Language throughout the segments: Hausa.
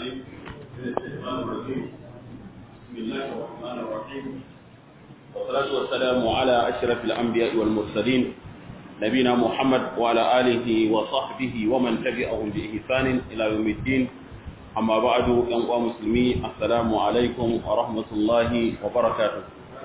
العليم من الشيطان الرجيم بسم الله الرحمن الرحيم والصلاة والسلام على أشرف الأنبياء والمرسلين نبينا محمد وعلى آله وصحبه ومن تبعهم بإحسان إلى يوم الدين أما بعد يا مسلمين السلام عليكم ورحمة الله وبركاته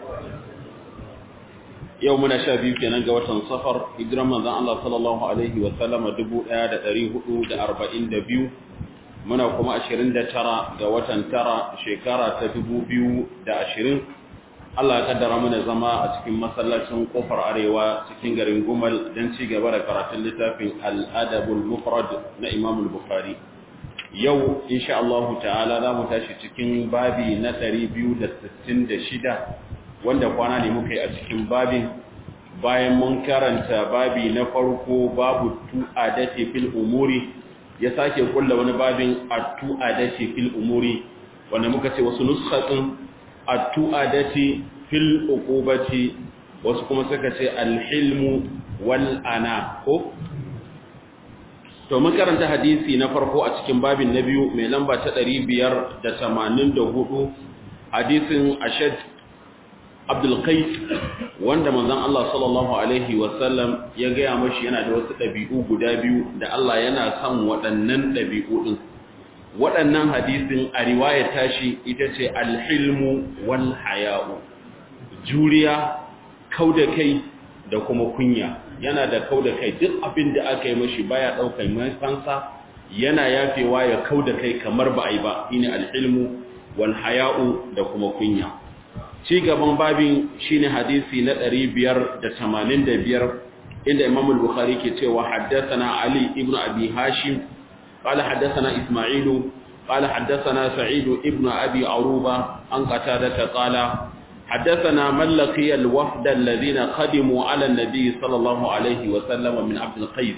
yau muna sha biyu kenan ga watan safar hijiran manzon Allah sallallahu alaihi wa sallama 1442 muna kuma 29 ga watan tara shekara ta 2020 Allah ya kaddara mana zama a cikin masallacin kofar arewa cikin garin Gumal don ci gaba da karatun littafin Al-Adabul Mufrad na Imam Bukhari yau insha Allah ta'ala za mu tashi cikin babi na 266 wanda kwana ne muka yi a cikin babin bayan mun karanta babi na farko babu tu'adati fil umuri ya sake kulla wani babin at-tu'adati fil umuri wanda muka ce wasu nuskhatun at-tu'adati fil uqubati wasu kuma suka ce al-hilmu wal ana ko to mun karanta hadisi na farko a cikin babin na biyu mai lamba ta 584 hadisin ashad Abdulkais wanda manzon Allah sallallahu alaihi wasallam ya gaya mashi yana da wasu ɗabi'u guda biyu da Allah yana son waɗannan ɗabi'u ɗin waɗannan hadisin a riwayar tashi ita ce alhilmu wal haya'u juriya kauda kai da kuma kunya yana da kauda kai duk abin da aka yi mashi baya ɗaukar mai fansa yana yafewa ya kauda kai kamar ba a yi ba shine alhilmu wal haya'u da kuma kunya ci gaban babin shine hadisi na 585 inda Imam al-Bukhari ke cewa haddathana Ali ibn Abi Hashim qala haddathana Isma'il qala haddathana Sa'id ibn Abi Aruba an qatada qala حدثنا من لقي الوفد الذين قدموا على النبي صلى الله عليه وسلم من عبد القيس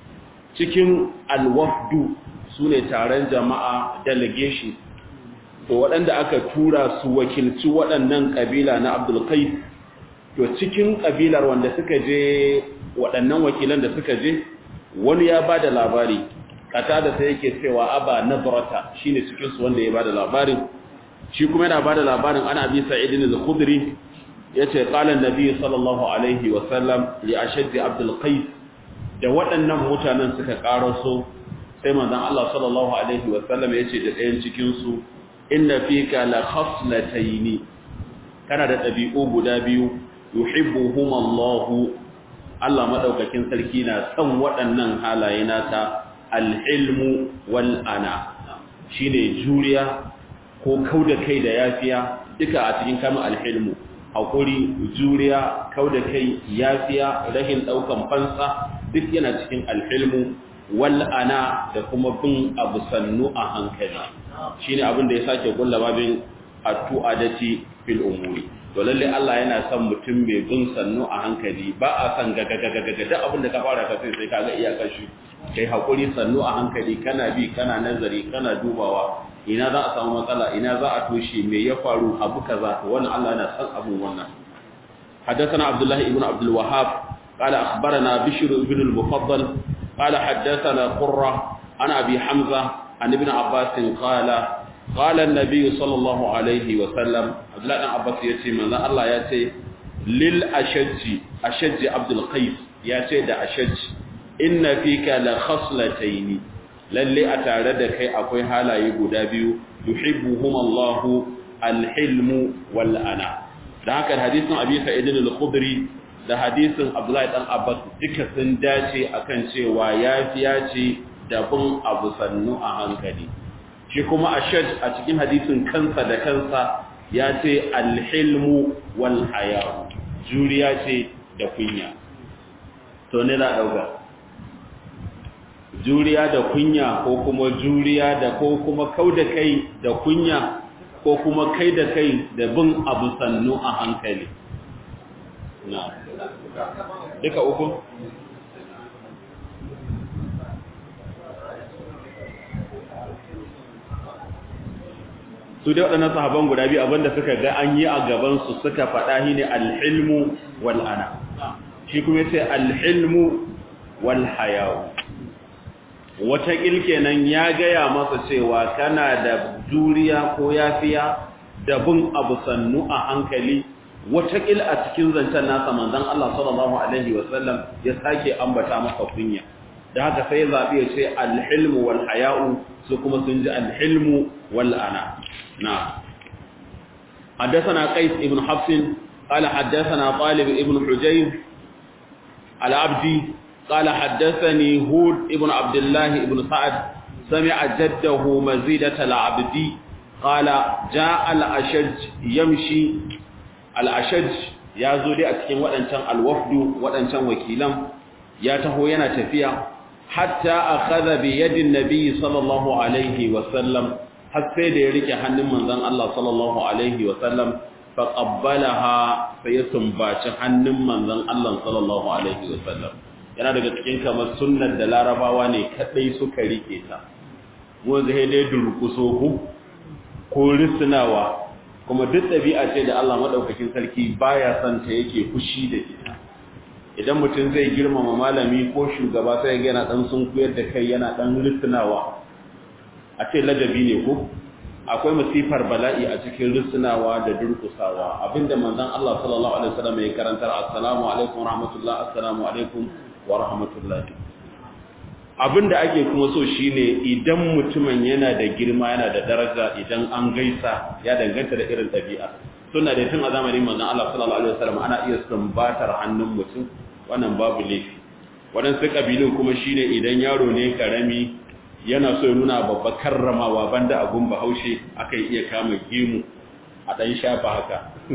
cikin alwafdu sune taron jama'a delegation to waɗanda aka tura su wakilci waɗannan ƙabila na abdulkai to cikin ƙabilar wanda suka je waɗannan wakilan da suka je wani ya ba da labari kata da sai yake cewa aba nazarata shine cikinsu wanda ya ba da labarin shi kuma yana ba da labarin ana bi sa'idin al-khudri yace qala an-nabi sallallahu alaihi wa sallam li ashaddi abdul qais da waɗannan mutanen suka karaso sai manzon Allah sallallahu alaihi wa sallam yace da ɗayan cikin su inna fika la khaslataini kana da dabi'u guda biyu yuhibbuhum Allah Allah madaukakin sarki na son waɗannan halaye nata alhilmu wal ana shine juriya ko kauda kai da yafiya duka a cikin kamar alhilmu hakuri juriya kauda kai yafiya rahin daukan fansa duk yana cikin alhilmu wal ana da kuma bin abu sannu a hankali shine abin da ya sake gulla babin atu'adati fil umuri to lalle Allah yana son mutum mai bin sannu a hankali ba a san gagagagaga da abin da ka fara ka sai kaga iyakar shi kai hakuri sannu a hankali kana bi kana nazari kana dubawa ina za a samu matsala ina za a toshe me ya faru abu kaza to wannan Allah yana son abun wannan حدثنا عبد الله ابن عبد الوهاب قال أخبرنا بشر بن المفضل قال حدثنا قرة عن أبي حمزة عن ابن عباس قال قال النبي صلى الله عليه وسلم عبد الله بن عباس يتي من الله يتي للأشج أشج عبد القيس يتي دا أشج إن فيك لخصلتين للي أتعرض كي أقوي هالا يقول بيو يحبهما الله الحلم والأنا da haka hadisin Abi Sa'id al-Khudri da hadisin Abdullahi dan Abbas duka sun dace akan cewa yafiya ce da bin abu sannu a hankali shi kuma ashad a cikin hadisin kansa da kansa ya ce alhilmu wal haya juriya ce da kunya to ne za dauka juriya da kunya ko kuma juriya da ko kuma kauda kai da kunya ko kuma kai da kai da bin abu sannu a hankali na duka uku su dai waɗannan sahaban guda biyu abinda suka ga an yi a gabansu suka faɗa shi ne alhilmu wal'ana shi kuma ce alhilmu walhayawu wata kenan ya gaya masa cewa kana da juriya ko yafiya da bin abu sannu a hankali watakil a cikin zancen nasa manzon Allah sallallahu alaihi wasallam ya sake ambata masa kunya da haka sai zabi ya ce alhilmu wal haya'u su kuma sun ji alhilmu wal ana na حدثنا قيس ابن حفص قال حدثنا طالب ابن حجير العبدي قال حدثني هود ابن عبد الله ابن سعد سمع جده مزيدة العبدي قال جاء الأشج يمشي الأشج ya zo dai a cikin waɗancan alwafdu waɗancan wakilan ya taho yana tafiya hatta akhadha bi yadin nabiy sallallahu alaihi wa sallam har sai da ya rike hannun manzon Allah sallallahu alaihi wa sallam fa qabbalaha sai ya sumbaci hannun manzon Allah sallallahu alaihi wa sallam yana daga cikin kamar sunnar da larabawa ne kadai suka rike ta mu zai dai durkuso ku ko risnawa kuma duk ɗabi'a ce da Allah maɗaukakin sarki baya son ta yake fushi da ita idan mutum zai girmama malami ko shugaba sai yana ɗan sun kuyar da kai yana ɗan risinawa a ce ladabi ne ko akwai masifar bala'i a cikin risinawa da durkusawa abinda manzon Allah sallallahu alaihi wasallam ya karantar assalamu alaikum rahmatullah assalamu alaikum wa rahmatullah abinda ake kuma so shine idan mutumin yana da girma yana da daraja idan an gaisa ya danganta da irin ɗabi'a suna da tun a zamanin manzon Allah sallallahu alaihi wasallam ana iya sumbatar hannun mutum wannan babu laifi waɗansu ƙabilun kuma shine idan yaro ne karami yana so ya nuna babba karramawa banda abun bahaushe aka iya kama gemu a ɗan shafa haka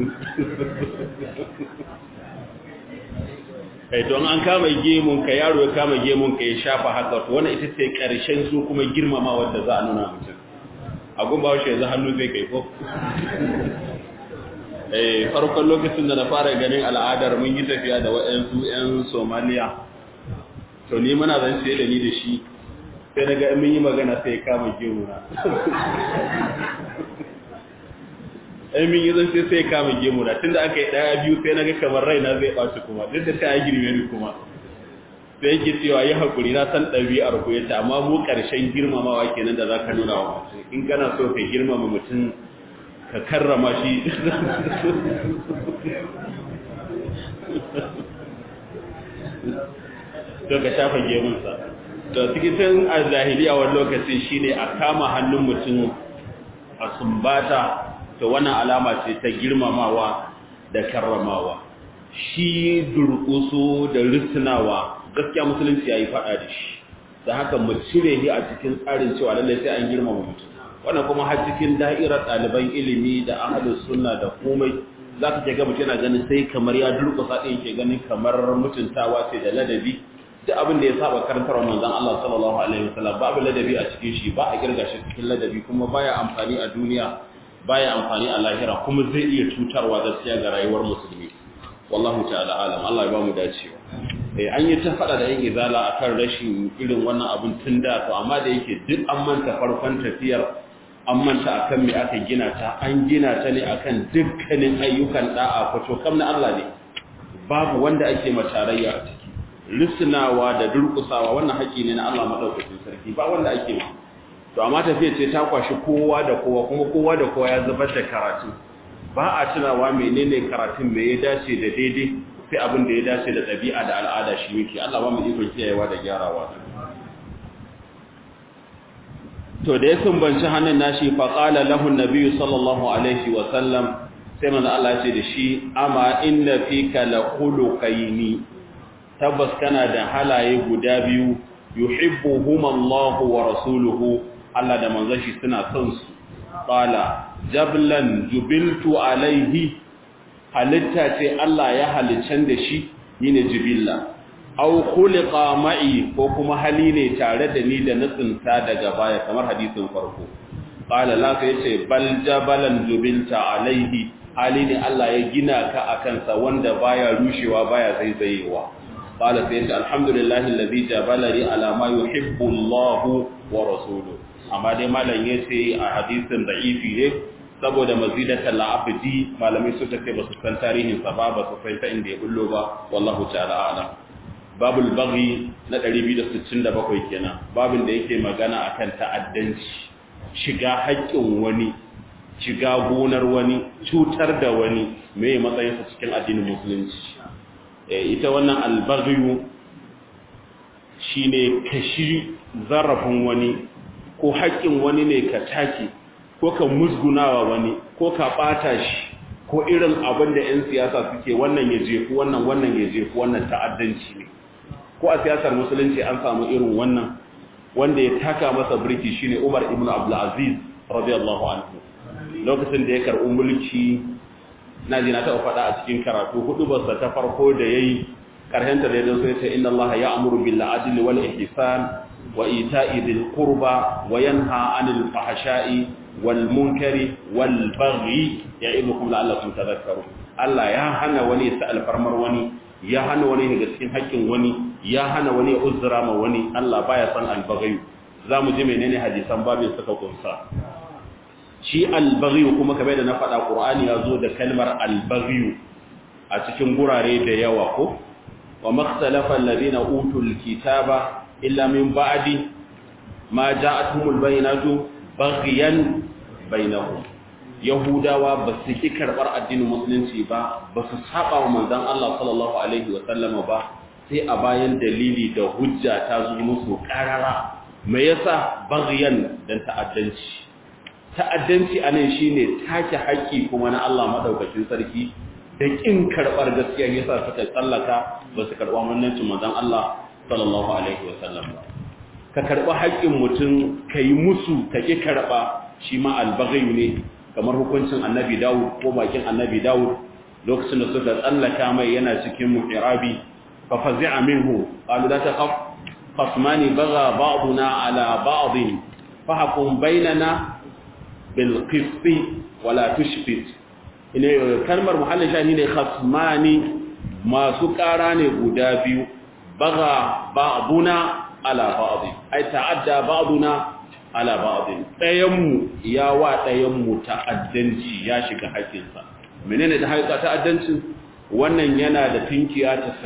kai don an kama gemun ka yaro ya kama gemun ka ya shafa haka to wannan ita ce karshen su kuma girmama wanda za a nuna mutum a gumba shi yanzu hannu zai kai ko eh farkon lokacin da na fara ganin al'adar mun yi tafiya da waɗansu ƴan Somalia to ni muna zan ce da ni da shi sai daga mun yi magana sai ya kama gemuna ai min yi zan sai sai kama gemu na tunda aka yi daya biyu sai naga kamar raina zai ɓaci kuma duk da ta yi girme ni kuma sai yake cewa yi hakuri na san ɗabi'ar ku yace amma mu ƙarshen girmamawa kenan da zaka nuna wa mutum in kana so ka girmama mutum ka karrama shi to ka shafa gemunsa to cikin a zahiliya wani lokaci shine a kama hannun mutum a sumbata to wannan alama ce ta girmamawa da karramawa shi durƙuso da risnawa gaskiya musulunci yayi fada da shi da haka mu cire shi a cikin tsarin cewa lalle sai an girmama mutum wannan kuma har cikin da'irar ɗaliban ilimi da ahlus sunna da komai zaka ce ga mutum yana ganin sai kamar ya durƙusa din ke ganin kamar mutuntawa ce da ladabi duk abin da ya saba karantar manzon Allah sallallahu alaihi wasallam babu ladabi a cikin shi ba a kirga shi cikin ladabi kuma baya amfani a duniya baya amfani a lahira kuma zai iya cutarwa gaskiya ga rayuwar musulmi wallahu ta'ala alam Allah ya bamu dacewa eh an yi ta fada da yin izala akan rashin irin wannan abun tun da to amma da yake duk an manta farkon tafiyar an manta akan me aka gina ta an gina ta ne akan dukkanin ayyukan da'a kwato kam na Allah ne babu wanda ake matarayya a ciki risnawa da durkusawa wannan haƙi ne na Allah madaukakin sarki ba wanda ake ma to amma tafiya ce ta kwashi kowa da kowa kuma kowa da kowa ya zubar da karatu ba a tunawa menene karatun me ya dace da daidai sai abin da ya dace da ɗabi'a da al'ada shi yake Allah ba mu ikon kiyayewa da gyarawa to da ya sumbanci hannun nashi fa qala lahu an-nabi sallallahu alaihi wa sallam sai manzo Allah ya ce da shi amma inna fika la khuluqaini tabbas kana da halaye guda biyu yuhibbuhuma Allah wa rasuluhu Allah da manzon shi suna son su qala jablan jubiltu alaihi halitta ce Allah ya halicen da shi yine jibilla aw khuliqa ma'i ko kuma hali ne tare da ni da nutsinta daga baya kamar hadisin farko qala la sai ce bal jabalan jubilta alaihi hali ne Allah ya gina ka akan sa wanda baya rushewa baya zaizayewa qala sai ce alhamdulillahi alladhi jabalani ala ma yuhibbu Allah wa rasuluhu amma dai malam yace a hadisin da'ifi ne saboda mazidatan la'abdi malamai suka ce ba su san tarihin sa ba ba su san ta inda ya bullo ba wallahu ta'ala a'lam babul baghi na 267 kenan babin da yake magana akan ta'addanci shiga haƙƙin wani shiga gonar wani cutar da wani me matsayinsa cikin addinin musulunci ita wannan albaghiyu shine kashi zarafin wani ko haƙƙin wani ne ka take ko ka musgunawa wani ko ka ɓata shi ko irin abin da 'yan siyasa suke wannan ya jefu wannan wannan ya jefu wannan ta'addanci ne ko a siyasar musulunci an samu irin wannan wanda ya taka masa birki shine Umar ibn Abdul Aziz radiyallahu anhu lokacin da ya karɓi mulki na ji na taɓa faɗa a cikin karatu hudu basa ta farko da yayi karhenta da yadda sai ce inna Allah ya'muru bil adli wal ihsan wa ita'i dhil qurba wa yanha 'anil fahsha'i wal munkari wal baghi ya'idukum la'allakum tadhakkarun Allah ya hana wani ya alfarmar wani ya hana wani daga cikin haƙƙin wani ya hana wani ya uzura ma wani Allah baya san albaghi zamu ji menene hadisan babin suka kunsa shi albaghi kuma kamar da na faɗa Qur'ani ya zo da kalmar albaghi a cikin gurare da yawa ko wa makhtalafa alladhina utul kitaba illa min ba'di ma ja'atuhumul bayyinatu baghyan bainahum yahudawa ba su ki karbar addinin musulunci ba ba su saba wa manzon Allah sallallahu alaihi wa sallama ba sai a bayan dalili da hujja ta zo musu karara me yasa baghyan dan ta'addanci ta'addanci anan shine take haƙi kuma na Allah madaukakin sarki da kin karbar gaskiya yasa suka tsallaka ba su karba mannancin manzon Allah sallallahu alaihi wa sallam ba ka karba haƙin mutum kai musu ka ki karba shi ma albaghayu ne kamar hukuncin annabi Dawud ko bakin annabi Dawud lokacin da suka tsallaka mai yana cikin mu'irabi fa fazi'a minhu qalu la taqaf qasmani bagha ba'duna ala ba'd fahkum bainana bil qist wala tushfit ine kalmar muhallin shani ne khasmani masu ƙara ne guda biyu bagha ba'duna ala ba'd ay ta'adda ba'duna ala ba'dhin ɗayanmu ya wa ɗayanmu ta'addanci ya shiga haƙinsa menene da haƙa ta'addancin wannan yana da tinkiya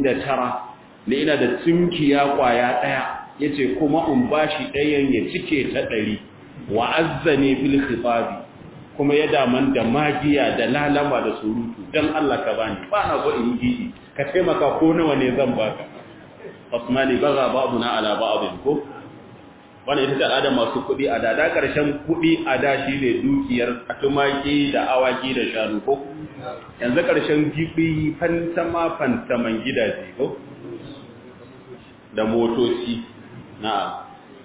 99 ne ina da tinkiya kwaya ɗaya yace kuma in bashi ɗayan ya cike ta ɗari wa azzani fil khitabi kuma ya daman da magiya da lalama da surutu dan Allah ka bani ba na go in gidi ka taimaka ko nawa ne zan baka asmani baga ba'duna ala ba'dhin ko wannan ita ce al'adar masu kuɗi a da da ƙarshen kuɗi a da shi ne dukiyar tumaki da awaki da shanu ko yanzu ƙarshen gibi fantama fantaman gidaje ko da motoci na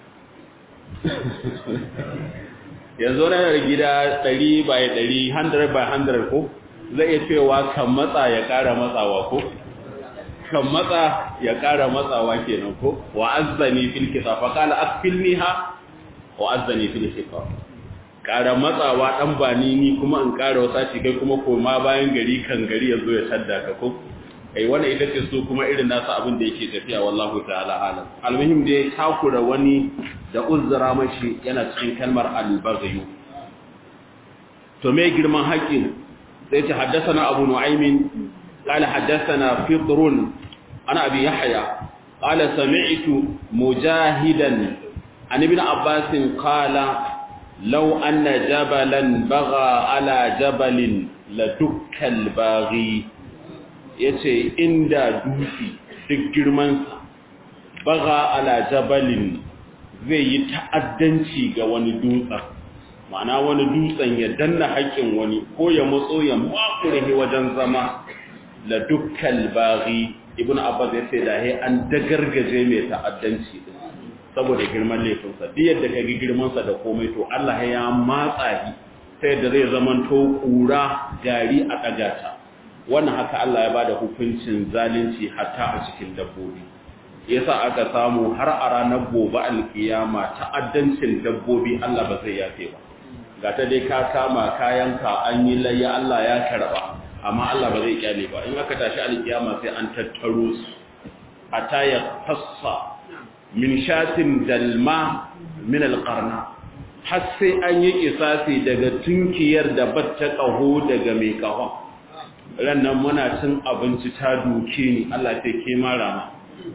yanzu na da gida 100 by 100 100 by 100 ko zai iya cewa kan matsa ya ƙara matsawa ko kan matsa ya ƙara matsawa kenan ko wa azzani fil kitab fa qala akfilniha wa azzani fil kitab ƙara matsawa dan bani ni kuma in ƙara wasa shi kai kuma koma bayan gari kan gari yazo ya tadda ka ko ai wannan ita ce su kuma irin nasu abin da yake tafiya wallahu ta'ala alam almuhim dai takura wani da uzura mashi yana cikin kalmar al-baghyu to me girman haƙin sai ta haddasa na abu nu'aymin قال حدثنا فطر عن أبي يحيى قال سمعت مجاهدا عن ابن عباس قال لو أن جبلا بغى على جبل لدك الباغي yace inda dusi duk girmansa baga ala jabalin zai yi ta'addanci ga wani dutsen ma'ana wani dutsen ya danna haƙƙin wani ko ya matso ya makure wajen zama la dukkal baghi ibn abbas ya ce da he an dagargaje mai ta'addanci din saboda girman laifinsa duk yadda ka ga girmansa da komai to Allah ya matsa shi ta yadda zai zaman to kura gari a kagata wannan haka Allah ya bada hukuncin zalunci hatta a cikin dabbobi yasa aka samu har a ranar gobe alkiyama ta'addancin dabbobi Allah ba zai yafe ba ga ta dai ka kama kayanka an yi layya Allah ya karba amma Allah ba zai kyale ba in aka tashi alkiyama sai an tattaro su hatta ya tassa min shatin dalma min alqarna har sai an yi kisasi daga tunkiyar da batta kaho daga mai kahon rannan muna cin abinci ta duke ni Allah sai ke mara ma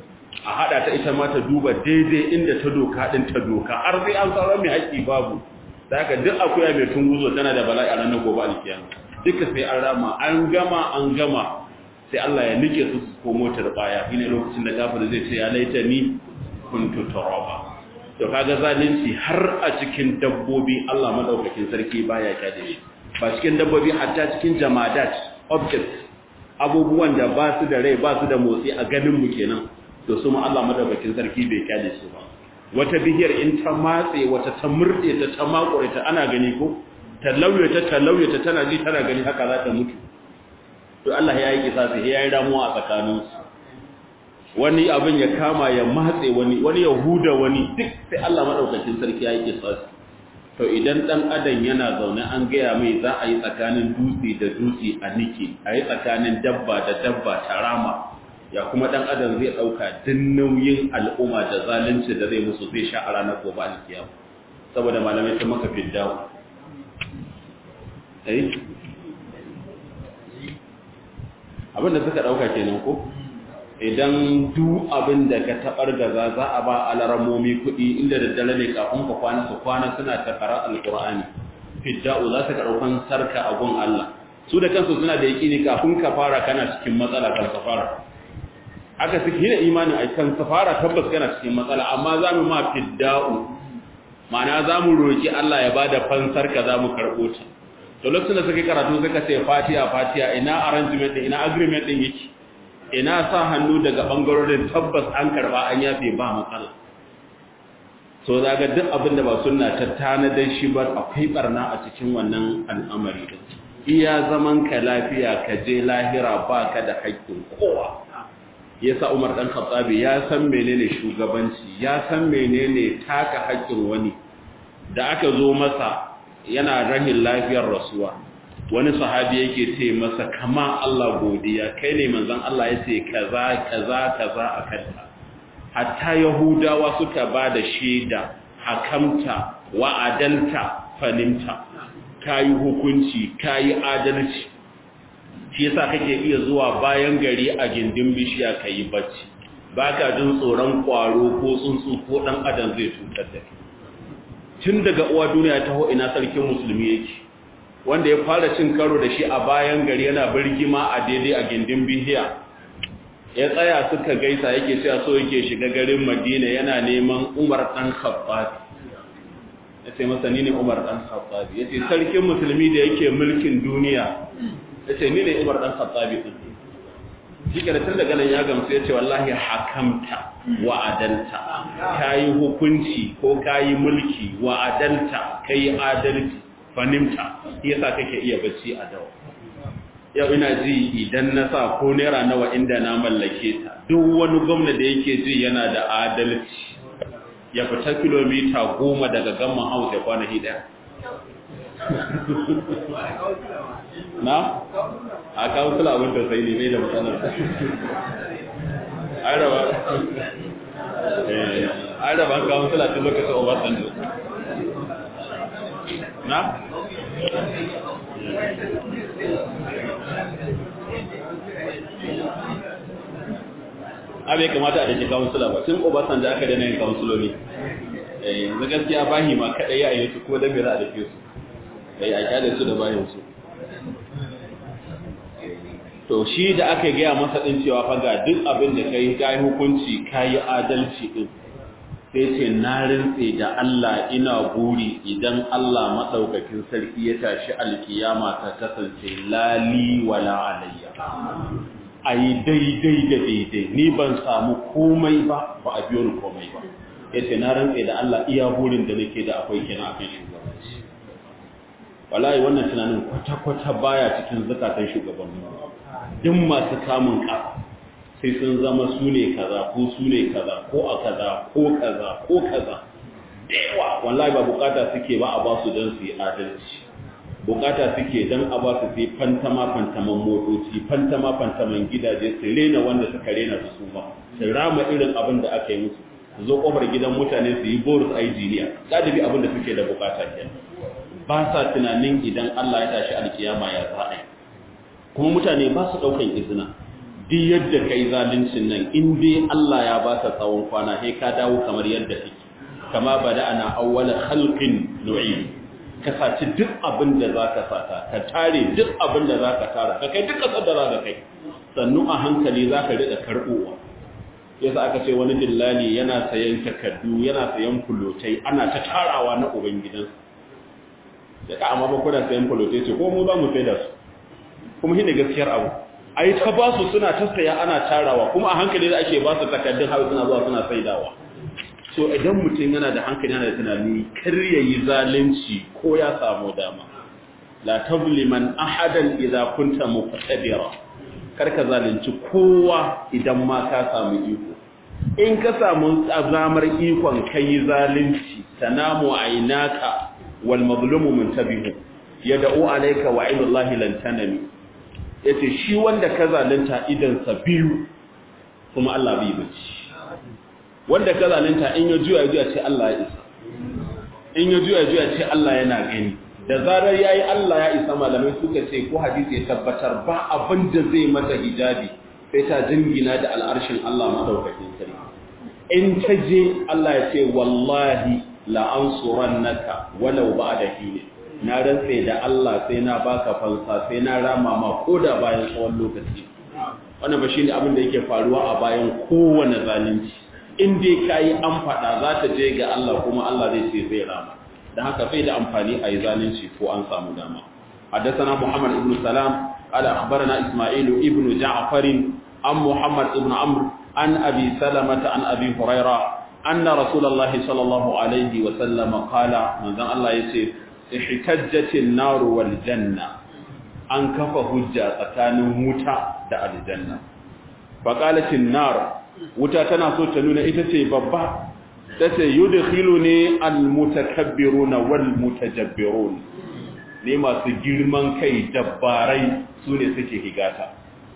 a hada ta ita ma ta duba daidai inda ta doka din ta doka har sai an tsara mai haƙi babu da haka duk akuya mai tunguzo tana da bala'i a ranar gobe alkiyama duka sai an rama an gama an gama sai Allah ya nike su su komo baya shine lokacin da kafir zai ce ya laita ni kuntu turaba to kaga zalunci har a cikin dabbobi Allah madaukakin sarki baya kaje shi ba cikin dabbobi hatta cikin jamadat objects abubuwan da ba su da rai ba su da motsi a ganin mu kenan to su ma Allah madaukakin sarki bai kaje su ba wata bihiyar in ta matse wata ta murde ta ta makure ta ana gani ko ta lauye ta ta lauye ta tana ji tana gani haka za ta mutu to Allah ya yi kisasi ya yi ramuwa a tsakaninsu wani abin ya kama ya matse wani wani ya huda wani duk sai Allah madaukakin sarki ya yi kisasi to idan dan adam yana zaune an gaya mai za a yi tsakanin dutse da dutse a nike a yi tsakanin dabba da dabba tarama ya kuma dan adam zai dauka din nauyin al'umma da zalunci da zai musu zai sha a ranar gobe alkiyama saboda malamai sun maka fiddawo eh abin da suka dauka kenan ko idan duk abin da ka tabar gaza za a ba alaramomi kuɗi inda daddare ne kafin ka kwana su kwana suna ta kara alqur'ani fidda'u za su karɓan sarka a gun Allah su da kansu suna da yaƙini kafin ka fara kana cikin matsala kan ka fara aka suke da imanin a kan ka fara tabbas kana cikin matsala amma za mu ma fidda'u ma'ana za mu roƙi Allah ya bada fansar ka za mu karɓo ta to lokacin da suka karatu suka ce fatiya fatiya ina arrangement din ina agreement din yake ina sa hannu daga bangarorin tabbas an karba an yafe ba matsala so zaga duk abin da ba sunna ta tanadar shi ba akwai barna a cikin wannan al'amari din iya zaman ka lafiya ka je lahira ba ka da haƙƙin kowa yasa Umar dan Khattabi ya san menene shugabanci ya san menene taka haƙƙin wani da aka zo masa yana rahin lafiyar rasuwa wani sahabi yake ce masa kama Allah godiya kai ne manzon Allah ya ce kaza kaza kaza a kanta hatta yahudawa suka ba da shaida hakamta wa adalta fanimta kayi hukunci kayi adalci shi yasa kake iya zuwa bayan gari a gindin bishiya kayi bacci baka jin tsoron kwaro ko tsuntsu ko dan adam zai cutar da kai tun daga uwa duniya taho ina sarkin musulmi yake wanda ya fara cin karo da shi a bayan gari yana birgima a daidai a gindin bihiya ya tsaya suka gaisa yake cewa so yake shiga garin madina yana neman umar dan khattabi ya ce masa ni ne umar dan khattabi ya ce sarkin musulmi da yake mulkin duniya ya ce ni ne umar dan khattabi din shi ke tun daga nan ya gamsu ya ce wallahi hakamta wa adalta ka yi hukunci ko ka yi mulki wa adalta ka yi adalci fanimta yasa kake iya bacci a dawa yau ina ji idan na sa ko naira nawa inda na mallake ta duk wani gwamna da yake ji yana da adalci ya fita kilomita goma daga gamman house ya kwana hida na? a kawo sula abin da sai ne mai da matsalar an raba an raba kawo sula tun lokacin obasanjo na? abai kamata a dake kawunsula ba tun obasan da aka dana yin kawunsuloli yanzu gaskiya bahi ma kaɗai ya yi su ko da mera a dake su da ya kyale su da bayan su to shi da aka gaya masa ɗin cewa faga duk abin da ka yi ka yi hukunci ka yi adalci ɗin sai ce na rintse da Allah ina buri idan Allah maɗaukakin sarki ya tashi alkiyama ta kasance lali wala alayya a yi daidai da daidai ni ban samu komai ba ba a biyo ni komai ba ya ce na rantse da Allah iya burin da nake da akwai kenan akan shugabanci wallahi wannan tunanin kwata-kwata baya cikin zakatan shugabanni duk masu kamun ƙasa sai sun zama su ne kaza ko su ne kaza ko a kaza ko kaza ko kaza da yawa wallahi ba bukata suke ba a ba su don su yi adalci bukata suke don a ba su sai fantama fantaman motoci fantama fantaman gidaje su rena wanda suka rena su su ba su rama irin abin da aka yi musu su zo kofar gidan mutane su yi boris a jiniya galibi abin da suke da bukata ke ba sa tunanin idan Allah ya tashi alkiyama ya za a yi kuma mutane ba su ɗaukan izina duk yadda kai zaluncin nan in dai Allah ya ba ka tsawon kwana sai ka dawo kamar yadda kake kama bada ana awwala khalqin nu'id ka saci duk abin da zaka sata ka tare duk abin da zaka tara ka kai duk kasar da zaka kai sannu a hankali zaka rika karbowa yasa aka ce wani dillali yana sayan takaddu yana sayan fulotai ana ta tarawa na ubangidansa da ka amma ba kuna sayan fulotai ce ko mu za mu sai da su kuma shine gaskiyar abu ai ta ba su suna ta saya ana tarawa kuma a hankali da ake ba su takaddun hawa suna zuwa suna saidawa so idan mutum yana da hankali yana da tunani kar ya yi zalunci ko ya samu dama la tazliman ahadan idza kunta muqtadira kar ka zalunci kowa idan ma ka samu iko in ka samu azamar ikon kai zalunci tanamu aynaka wal mazlumu muntabihu yad'u alayka wa aynullahi lan tanami yace shi wanda ka zalunta idan sa biyu kuma Allah bai bace wanda ka zalunta in ya juya juya ce Allah ya isa in ya juya juya ce Allah yana gani da zarar yayi Allah ya isa malamai suka ce ko hadisi ya tabbatar ba abin da zai mata hijabi sai ta jingina da al'arshin Allah madaukakin sarki in ta je Allah ya ce wallahi la ansurannaka walau ba'da hini na rantse da Allah sai na baka fansa sai na rama ma koda bayan tsawon lokaci wannan ba shine abin da yake faruwa a bayan kowane zalunci in dai kayi an faɗa za ta je ga Allah kuma Allah zai ce zai rama da haka sai da amfani a yi zalunci ko an samu dama حدثنا محمد بن سلام قال أخبرنا إسماعيل ابن جعفر عن محمد بن عمرو عن أبي سلمة عن أبي هريرة أن رسول الله صلى الله عليه وسلم قال من ذا الله يسير احتجت النار والجنة أن كف هجة تكان موتا دا الجنة فقالت النار wuta tana so ta nuna ita ce babba ta ce yudkhilu ne almutakabbiruna wal mutajabbirun ne masu girman kai dabbarai su ne suke higata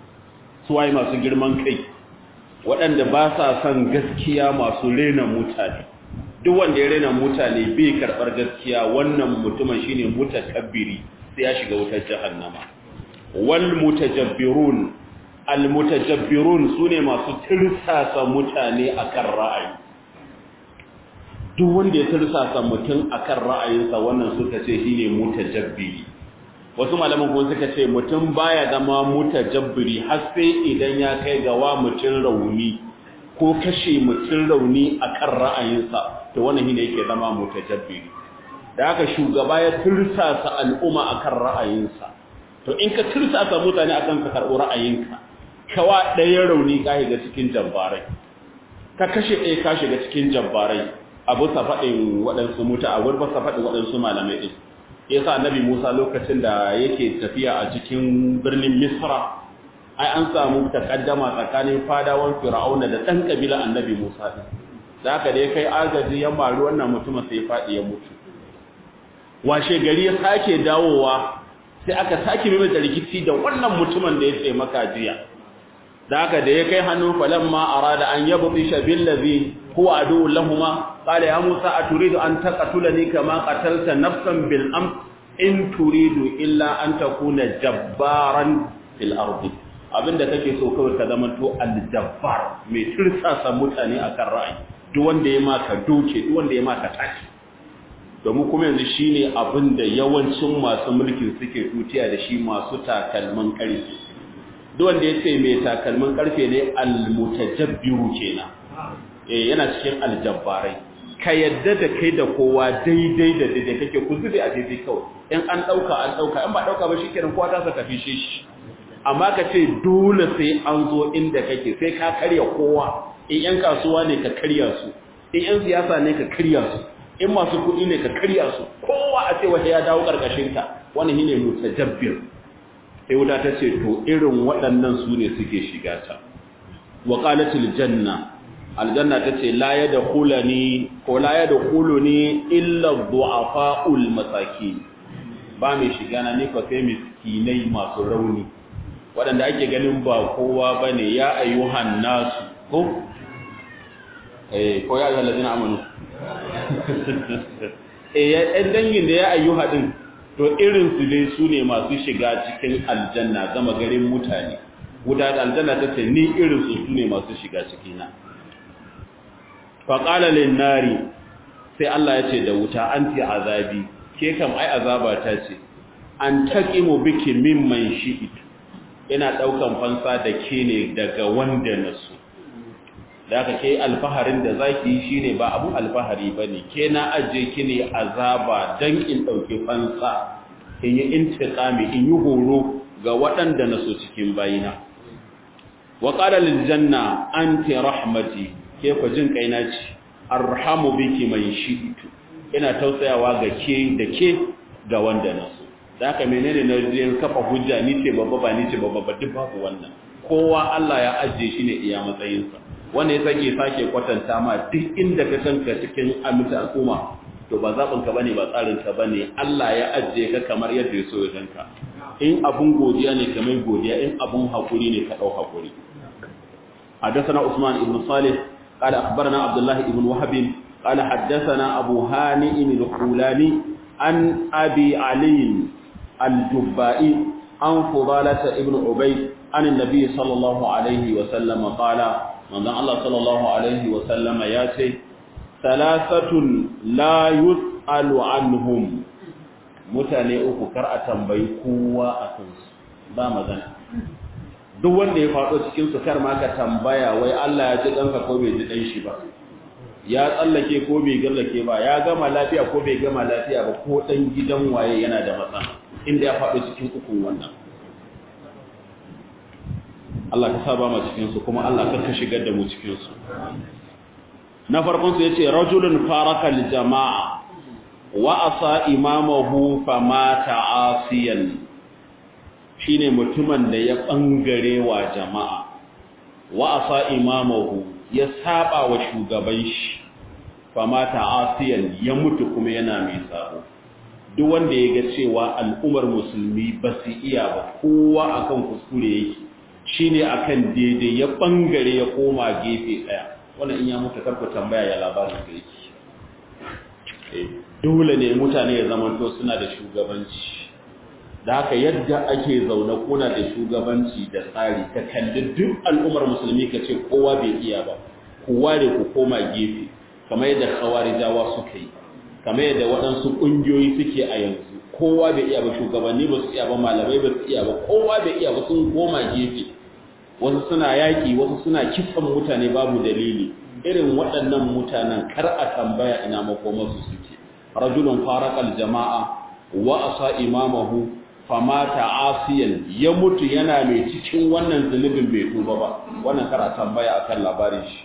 su waye masu girman kai waɗanda ba sa son gaskiya masu rena mutane duk wanda ya rena mutane bai karɓar gaskiya wannan mutumin shine mutakabbiri sai ya shiga wutar jahannama wal mutajabbirun almutajabbirun sune masu tirsasa mutane akan ra'ayi duk wanda ya tirsasa mutum akan ra'ayinsa wannan suka ce shine mutajabbiri wasu malaman kuma suka ce mutum baya zama mutajabbiri har sai idan ya kai ga wa mutum rauni ko kashe mutum rauni akan ra'ayinsa to wannan shine yake zama mutajabbiri da haka shugaba ya tirsasa al'umma akan ra'ayinsa to in ka tirsasa mutane akan ka karɓi ra'ayinka kawa ɗaya rauni ka shiga cikin jabbarai ka kashe ɗaya ka shiga cikin jabbarai abu sa faɗin waɗansu muta a wurin sa faɗin waɗansu malamai ɗin yasa annabi musa lokacin da yake tafiya a cikin birnin misra ai an samu takaddama tsakanin fadawan fir'auna da ɗan ƙabila annabi musa ɗin da haka da ya kai agaji ya maru wannan mutumin sai ya faɗi ya mutu washe gari ya sake dawowa sai aka sake mai da rikici da wannan mutumin da ya ce maka jiya da haka da ya kai hannu falamma arada an yabtisha billazi huwa adu lahumma qala ya musa aturidu an taqtulani kama qatalta nafsan bil am in turidu illa an takuna jabbaran fil ardi abinda kake so kawai ka zama to al-jabbar mai tirsasa mutane akan ra'ayi duk wanda ya maka doke duk wanda ya maka tashi domin kuma yanzu shine abinda yawancin masu mulkin suke tutiya da shi masu takalman karfe duk wanda ya ce mai takalman karfe ne al-mutajabbiru kenan eh yana cikin aljabbarai ka yadda da kai da kowa daidai da daidai kake ku zube a daidai kawai in an dauka an dauka in ba dauka ba shikenan kowa ta saka fishe shi amma ka ce dole sai an zo inda kake sai ka karya kowa in yan kasuwa ne ka karya su in yan siyasa ne ka karya su in masu kuɗi ne ka karya su kowa a ce wata ya dawo karkashin ka wannan shine mutajabbir sai wuta ta ce to irin waɗannan su ne suke shiga ta wa qalatil janna aljanna ta ce la yadkhulani ko la yadkhuluni illa du'afa'ul masakin ba mai shiga na ni ko sai miskinai masu rauni waɗanda ake ganin ba kowa bane ya ayyuhan nasu ko eh ko ya ayyuhal ladina amanu eh ya dangin da ya ayyuha din to irin su dai su ne masu shiga cikin aljanna gama garin mutane wuta da aljanna ta ce ni irin su ne masu shiga cikina faƙala nari sai Allah ya ce da wuta an ti azabi ke kam ai azaba ta ce an taqimu biki mimman shi'it ina daukan fansa da ke ne daga wanda nasu da aka ke alfaharin da zaki shine ba abun alfahari bane ke na aje ki ne azaba dan in dauke fansa in yi intiqami in yi horo ga waɗanda naso cikin bayina wa qala lil janna anti rahmati ke ku jin kaina ce arhamu biki man shi'tu ina tausayawa ga ke da ke ga wanda na so da haka menene na je kafa hujja ni ce babba ba ni ce babba ba duk babu wannan kowa Allah ya ajiye shi ne iya matsayinsa wanda ya sake sake kwatanta ma duk inda ka kanka cikin aminta al'umma to ba zaɓin ka bane ba tsarin ka bane Allah ya ajiye ka kamar yadda ya so ya ganka in abun godiya ne kamar godiya in abun hakuri ne ka dau hakuri حدثنا عثمان بن صالح قال أخبرنا عبد الله بن وهب قال حدثنا أبو هانئ الخولاني عن أبي علي الجبائي عن فضالة ابن عبيد عن النبي صلى الله عليه وسلم قال من الله صلى الله عليه وسلم ياتي ثلاثة لا يسأل عنهم mutane uku kar a tambayi kowa a kansu ba magana duk wanda ya faɗo cikin su kar ma ka tambaya wai Allah ya ji ɗanka ko bai ji ɗan shi ba ya tsallake ko bai gallake ba ya gama lafiya ko bai gama lafiya ba ko ɗan gidan waye yana da matsala inda ya faɗo cikin ukun wannan Allah ka saba ma cikin su kuma Allah ka shigar da mu cikin su na farkon su yace rajulun faraka jama'a wa asa imamahu famata asiyan shine mutumin da ya bangare wa jama'a wa asa imamahu ya saba wa shugaban shi famata asiyan ya mutu kuma yana mai sabo duk wanda ya ga cewa al'ummar musulmi ba su iya ba kowa akan kuskure yake shine akan daidai ya bangare ya koma gefe daya wannan in ya mutu karku tambaya ya labarin da yake dole ne mutane ya zamanto suna da shugabanci da haka yadda ake zaune kuna da shugabanci da tsari ka kalli duk al'ummar musulmi ka ce kowa bai iya ba kowa da ku koma gefe kamar yadda khawarijawa suka yi kamar yadda waɗansu ƙungiyoyi suke a yanzu kowa bai iya ba shugabanni ba su iya ba malamai ba su iya ba kowa bai iya ba sun koma gefe wasu suna yaƙi wasu suna kisan mutane babu dalili irin waɗannan mutanen kar a tambaya ina makomarsu suke rajulun farakal jama'a wa asa imamahu famata asiyan ya mutu yana mai cikin wannan zunubin bai tuba ba wannan kar a tambaya akan labarin shi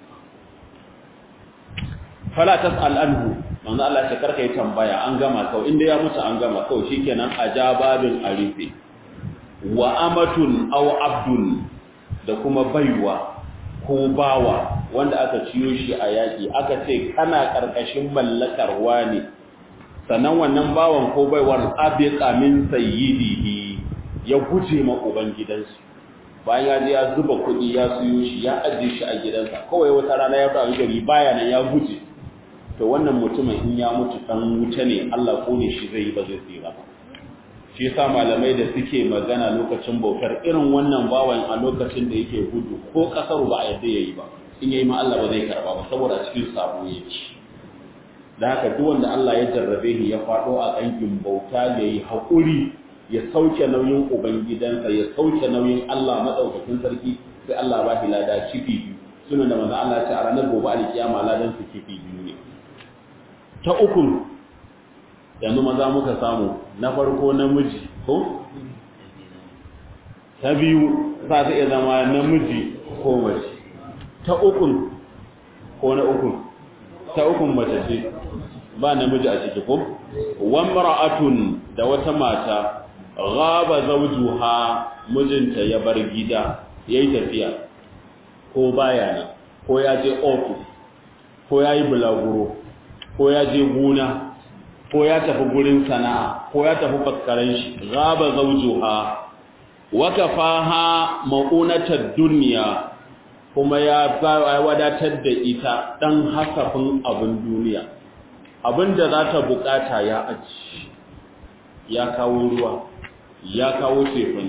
fala tas'al anhu manzo Allah ta karka yi tambaya an gama kawai inda ya mutu an gama kawai shikenan ajababin arife wa amatun aw abdun da kuma baiwa ko bawa wanda aka ciyo shi a yaki aka ce kana karkashin mallakar wani sannan wannan bawan ko baiwar abiqa min sayyidihi ya guje ma ubangidansu bayan ya je ya zuba kuɗi ya siyo shi ya ajiye shi a gidansa kawai wata rana ya fara gari baya nan ya guje to wannan mutumin in ya mutu dan wuta ne Allah ko ne shi zai yi ba zai tsira ba shi yasa malamai da suke magana lokacin bautar irin wannan bawan a lokacin da yake gudu ko kasar ba a yadda yayi ba in yayi ma Allah ba zai karba ba saboda cikin sabo yake da haka duk wanda Allah ya jarrabe shi ya fado a kankin bauta yayi hakuri ya sauke nauyin ubangidansa ya sauke nauyin Allah madaukakin sarki sai Allah ba shi lada kifi biyu sunan da manzo Allah ya ce a ranar gobe alkiyama ladan su kifi biyu ne ta uku yanzu maza muka samu na farko namiji ko ta biyu za ta iya zama namiji ko mace ta uku ko na uku ta uku mace ce ba namiji a ciki ko wamra'atun da wata mata ghaba zawjuha mijinta ya bar gida yayi tafiya ko baya nan ko ya je office ko yayi bulaguro ko ya je gona ko ya tafi gurin sana'a ko ya tafi faskaren shi ghaba zawjuha wa kafaha ma'unatar dunya kuma ya wadatar da ita dan hasafin abin duniya abinda za ta bukata ya aji ya kawo ruwa ya kawo tefane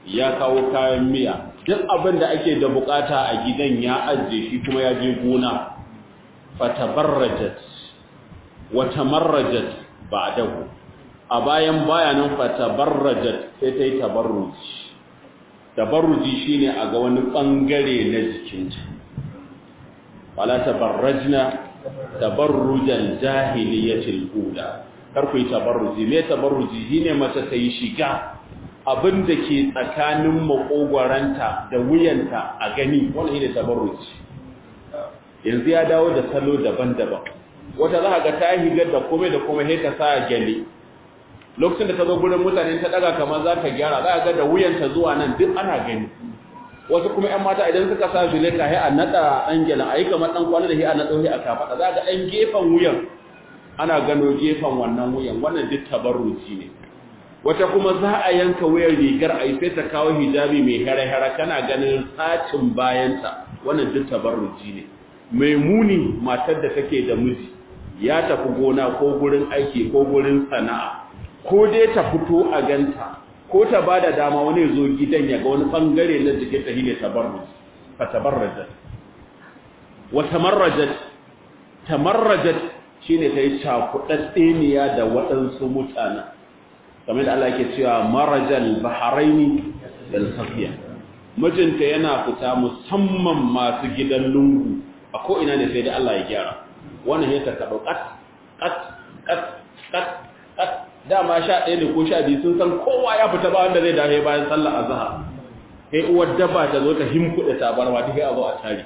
ya kawo kayan miya duk abin da ake da bukata a gidan ya ajiye shi kuma ya je gona fatabarrajat wa tamarrajat ba'dahu a bayan bayanan fatabarrajat sai ta yi tabarruji tabarruji shine a ga wani bangare na jikinta wala tabarrajna tabarrujal jahiliyatil ula kar ku yi tabarruji me tabarruji shine mace ta yi shiga abin da ke tsakanin makogwaranta da wuyanta a gani wannan shine tabarruji yanzu ya dawo da salo daban-daban wata za ga ta higar da komai da komai sai ta sa gyale lokacin da ta zo gurin mutane ta daga kamar za ta gyara za ga da wuyanta zuwa nan duk ana gani wasu kuma ƴan mata idan suka sa zuleka sai a nada dan gyalen ayi kamar dan kwana da sai a nada sai a kafada za ga dan gefen wuyan ana gano gefen wannan wuyan wannan duk tabarruji ne wata kuma za a yanka wuyar rigar a yi sai ta kawo hijabi mai hare-hare kana ganin sacin bayanta wannan duk tabarruji ne mai muni matar da take da miji ya tafi gona ko gurin aiki ko gurin sana'a ko dai ta fito a ganta ko ta ba da dama wani zo gidan ya ga wani bangare na jikin ta shine tabarruji fa tabarrajat wa tamarrajat tamarrajat shine ta yi cakuɗaɗɗeniya da waɗansu mutane kamar da Allah ke cewa marajal baharaini dal safiya mijinta yana fita musamman masu gidan lungu a ko ina ne sai da Allah ya gyara wannan ya taka kat kat kat kat kat dama sha ɗaya ne ko sha biyu sun san kowa ya fita ba wanda zai dafe bayan sallar azhar sai uwar dabba ta zo ta himkuɗe tabarwa ta kai a zo a tare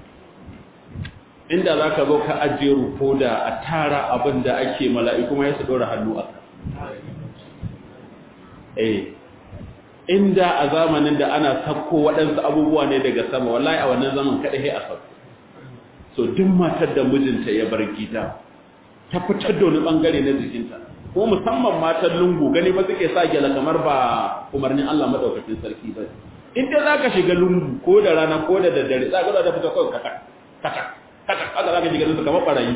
inda za ka zo ka ajiye rufo da a tara abin da ake mala'iku ma ya su ɗora hannu a eh inda a zamanin da ana sakko waɗansu abubuwa ne daga sama wallahi a wannan zaman kaɗai a sakko so duk matar da mijinta ya bar gida ta fitar da wani ɓangare na jikinta ko musamman matan lungu gani ba suke sa gyala kamar ba umarnin Allah maɗaukacin sarki ba in dai za ka shiga lungu ko da rana ko da daddare za ka zo da fita kawai kaka kaka haka haka za ka ji ganin su kamar barayi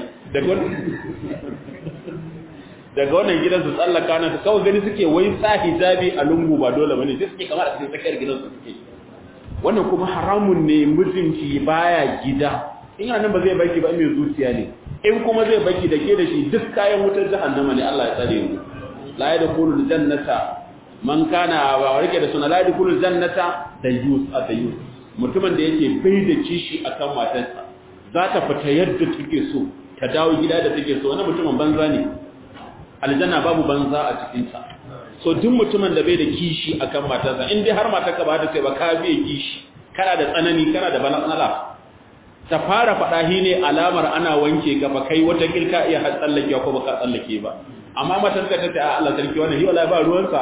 daga wannan gidan su tsallaka nan su kawai gani suke wai sa hijabi a lungu ba dole bane sai suke kamar a cikin tsakiyar gidan su suke wannan kuma haramun ne mijinki baya gida in yana nan ba zai baki ba mai zuciya ne in kuma zai baki da ke da shi duk kayan wutar jahannama ne Allah ya tsare mu la yadkhulul jannata man kana ba rike da suna la yadkhulul jannata da yus a da yus mutumin da yake bai da kishi akan matarsa za ta fita yadda take so ta dawo gida da take so wani mutumin banza ne aljanna babu banza a cikinta so duk mutumin da bai da kishi akan matarsa in dai har matarka ba ta sai ba ka biye kishi kana da tsanani kana da bala'ala ta fara faɗa shi ne alamar ana wanke ka ba kai wata kilka iya har tsallake ko baka tsallake ba amma matarka ta ce a Allah sarki wannan hiwala ba ruwansa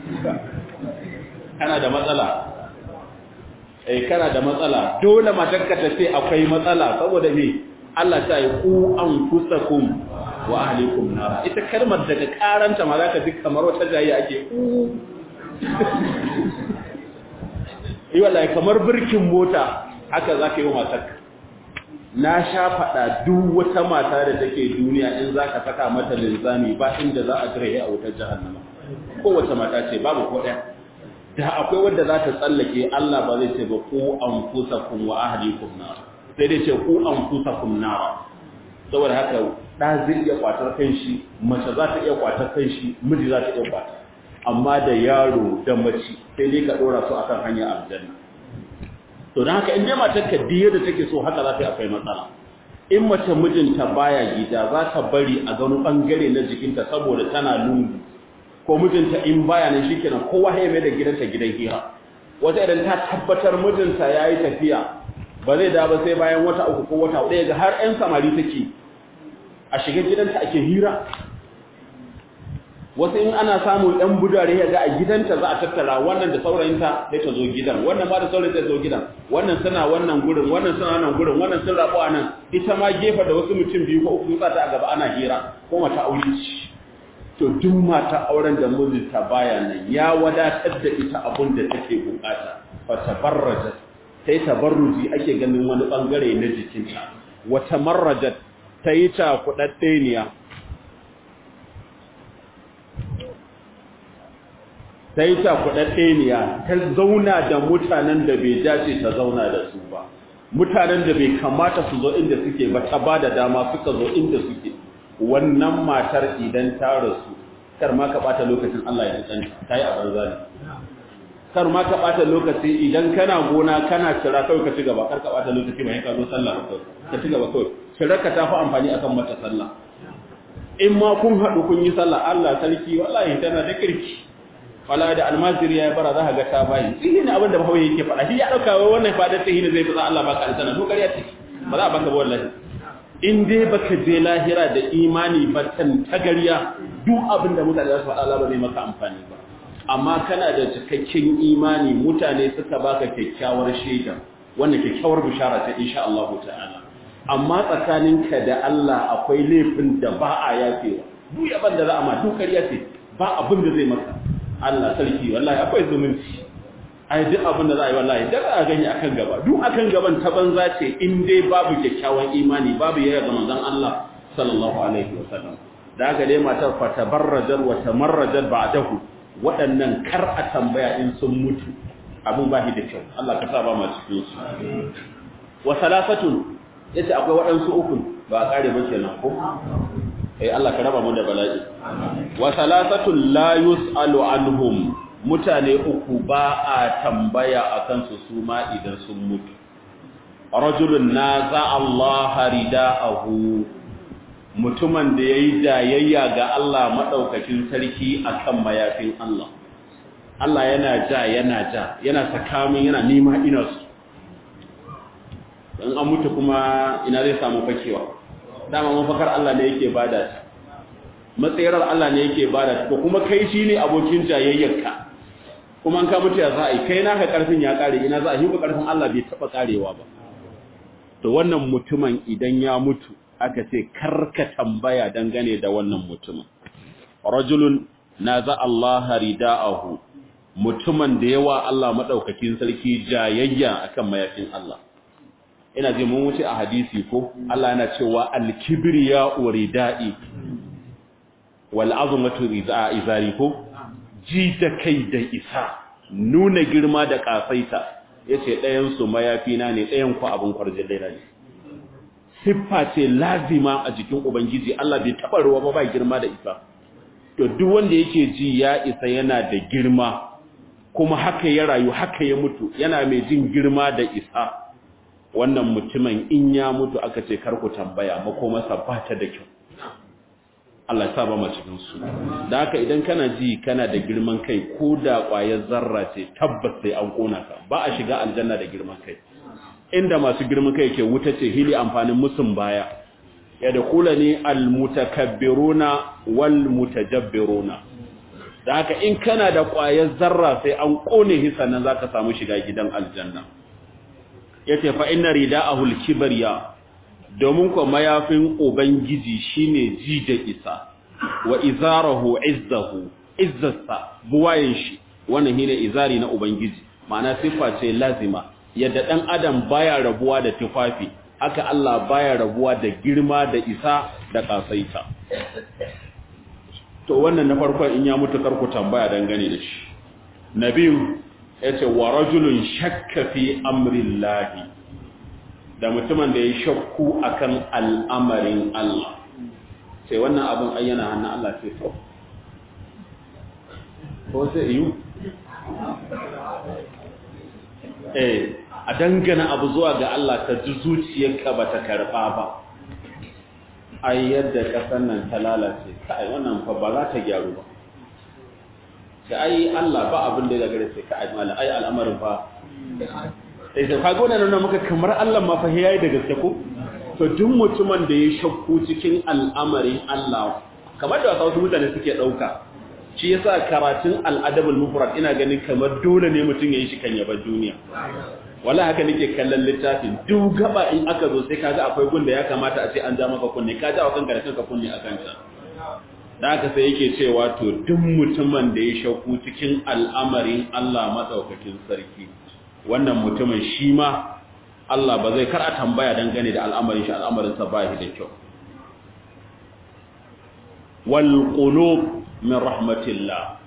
kana da matsala eh kana da matsala dole matarka ta ce akwai matsala saboda me Allah ta yi ku anfusakum wa ahlikum nar ita kalmar daga karanta ma zaka ji kamar wata jayi ake ku yi wallahi kamar birkin mota haka zaka yi wa matarka na sha faɗa duk wata mata da take duniya in zaka saka mata linzami ba inda za a jira a wutar jahannama kowace mata ce babu ko ɗaya da akwai wanda za ta tsallake Allah ba zai ce ba ku anfusakum wa ahlikum nar sai dai ce ku anfusakum nar saboda haka da zai iya kwatar kanshi mace za ta iya kwatar kanshi miji za ta iya kwatar amma da yaro da mace sai dai ka dora su akan hanyar aljanna to dan haka in dai matar ka diye da take so haka za ta yi akwai matsala in mace mijinta baya gida za ta bari a gano bangare na jikinta saboda tana lungu ko mijinta in baya nan shikenan kowa ya mai da gidanta gidan hira wata idan ta tabbatar mijinta yayi tafiya ba zai da ba sai bayan wata uku ko wata hudu ga har 'yan samari take a shiga gidanta ake hira wasu in ana samun ɗan budare ya ga a gidanta za a tattara wannan da saurayinta sai ta zo gidan wannan ma da saurayin zai zo gidan wannan suna wannan gurin wannan suna wannan gurin wannan sun rabu a nan ita ma gefa da wasu mutum biyu ko uku sa ta a gaba ana hira ko mata aure ce to duk mata auren da mijinta baya nan ya wadatar da ita abun da take bukata fa tabarrajat sai tabarruji ake ganin wani bangare na jikinta wata marrajat ta yi ta kudaddeniya ta yi cakuɗaɗɗeniya ta zauna da mutanen da bai dace ta zauna da su ba mutanen da bai kamata su zo inda suke ba ta ba da dama suka zo inda suke wannan matar idan ta rasu kar ma ka ɓata lokacin Allah ya tsanta ta yi a banza ne kar ma ka ɓata lokaci idan kana gona kana cira kawai ka ci gaba kar ka ɓata lokaci ba ka zo sallah ka ci gaba kawai cirar ka ta fi amfani akan mata sallah in ma kun haɗu kun yi sallah Allah sarki wallahi tana da kirki wala da almaziri ya bara za ka ga ta bayi tsihi ne abin da bahawa yake faɗa shi ya ɗauka wai wannan fadar tsihi ne zai fi Allah baka aljanna to ƙarya ce ba za a baka ba wallahi in dai baka je lahira da imani ba tan tagariya duk abin da mutane za su faɗa Allah ba zai maka amfani ba amma kana da cikakken imani mutane suka baka kyakkyawar shaida wannan kyakkyawar bishara ce insha Allah ta'ala amma tsakaninka da Allah akwai laifin da ba a yafewa duk yaban da za a ma duk ƙarya ce ba abin da zai maka Allah sarki wallahi akwai zumunci ai duk abin da za a yi wallahi da a gani akan gaba duk akan gaban ta banza ce in dai babu kyakkyawan imani babu yaya ga manzon Allah sallallahu alaihi wasallam da haka dai matar fa tabarrajar wa tamarrajar ba'dahu waɗannan kar a tambaya in sun mutu abin ba da kyau Allah ka sa ba ma cikin su wa salasatun yace akwai waɗansu uku ba a kare ba kenan ko eh Allah ka raba mu da bala'i wa salasatun la yusalu anhum mutane uku ba a tambaya akan su su ma idan sun mutu rajulun naza Allah ridaahu mutumin da yayi jayayya ga Allah madaukakin sarki akan mayafin Allah Allah yana ja yana ja yana sakamin yana nima ina su dan an mutu kuma ina zai samu fakewa dama mafakar Allah ne yake bada ta matsayarar Allah ne yake bada ta kuma kai shine abokin jayayyarka kuma an ka mutu ya za a yi kai naka karfin ya kare ina za a yi karfin Allah bai taba karewa ba to wannan mutumin idan ya mutu aka ce karka tambaya dangane da wannan mutumin rajulun naza Allah ridaahu mutumin da yawa Allah madaukakin sarki jayayya akan mayafin Allah ina ji mun wuce a hadisi ko Allah yana cewa al-kibriya uridai wal azmatu izari ko ji da kai da isa nuna girma da kasaita yace ɗayan su mayafina ne ɗayan ku abin kwarjin ne siffa ce lazima a jikin ubangiji Allah bai taba ruwa ba ba girma da isa to duk wanda yake ji ya isa yana da girma kuma haka ya rayu haka ya mutu yana mai jin girma da isa wannan mutumin in ya mutu aka ce karku tambaya makomarsa ba ta da kyau Allah ya sa ba cikin su da haka idan kana ji kana da girman kai ko da ƙwayar zarra ce tabbas sai an kona ka ba a shiga aljanna da girman kai inda masu girman kai ke wuta ce hili amfanin musun baya ya da kula ne almutakabbiruna wal mutajabbiruna da haka in kana da ƙwayar zarra sai an kone hisannan zaka samu shiga gidan aljanna yace fa inna rida'ahu al-kibriya domin ko mayafin ubangiji shine ji da isa wa izarahu izzahu izzasa buwayen shi wannan shine izari na ubangiji ma'ana sifa ce lazima yadda dan adam baya rabuwa da tufafi haka Allah baya rabuwa da girma da isa da kasaita to wannan na farko in ya mutu karku tambaya dangane da shi nabiyu yace wa rajulun shakka fi amrillahi da mutumin da ya shakku akan al'amarin Allah sai wannan abin ayyana hannun Allah sai to ko sai yi eh a dangana abu zuwa ga Allah ta ji zuciyarka ba ta karɓa ba ai yadda ƙasar nan ta lalace kai wannan fa ba za ta gyaru ba sai ai Allah ba abin da ya gare sai ka ai mala ai al'amarin fa sai sai kaga wannan nan muka kamar Allah ma fa yayi da gaske ko to duk mutumin da ya shakku cikin al'amarin Allah kamar da wasu mutane suke dauka shi yasa karatun al-adabul mufrad ina ganin kamar dole ne mutum yayi shi kan yaba duniya wallahi haka nake kallon littafin duk gaba in aka zo sai kaga akwai gun da ya kamata a ce an ja maka kunne ka ja wa kanka da kanka kunne akan ta da haka sai yake cewa to duk mutumin da ya shakku cikin al'amarin Allah madaukakin sarki wannan mutumin shi ma Allah ba zai kar a tambaya dangane da al'amarin shi al'amarin sa ba shi da kyau wal qulub min rahmatillah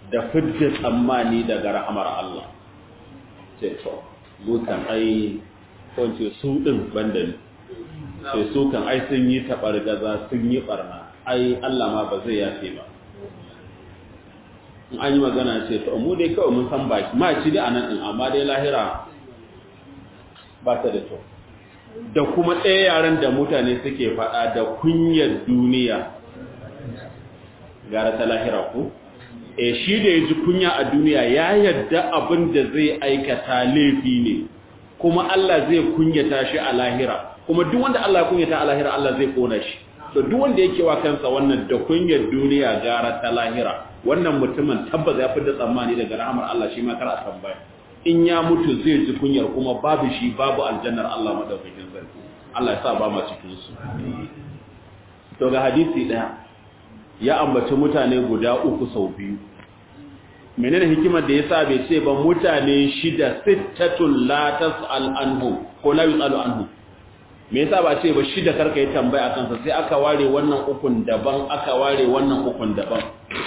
da fidda tsammani daga rahamar Allah ce to mutan ai ko ce su din banda ne sai su kan ai sun yi tabargaza sun yi barna ai Allah ma ba zai yafe ba in an yi magana ce to mu dai kawai mun san baki ma ci da anan din amma dai lahira ba ta da kyau da kuma ɗaya yaren da mutane suke faɗa da kunyar duniya gara ta lahira ku e shi da ya ji kunya a duniya ya yadda abin da zai aikata laifi ne kuma Allah zai kunyata shi a lahira kuma duk wanda Allah ya kunyata a lahira Allah zai kona shi to duk wanda yake wa kansa wannan da kunyar duniya gara ta lahira wannan mutumin tabbas ya fidda tsammani daga rahamar Allah shi ma kar a tambaya in ya mutu zai ji kunyar kuma babu shi babu aljannar Allah madaukakin sarki Allah ya sa ba ma cikin su to ga hadisi daya ya ambaci mutane guda uku sau biyu menene hikimar da yasa bai ce ba mutane shida sittatul la tasal anhu ko la yusalu anhu me yasa ba ce ba shida karka yi tambaya akan sa sai aka ware wannan ukun daban aka ware wannan ukun daban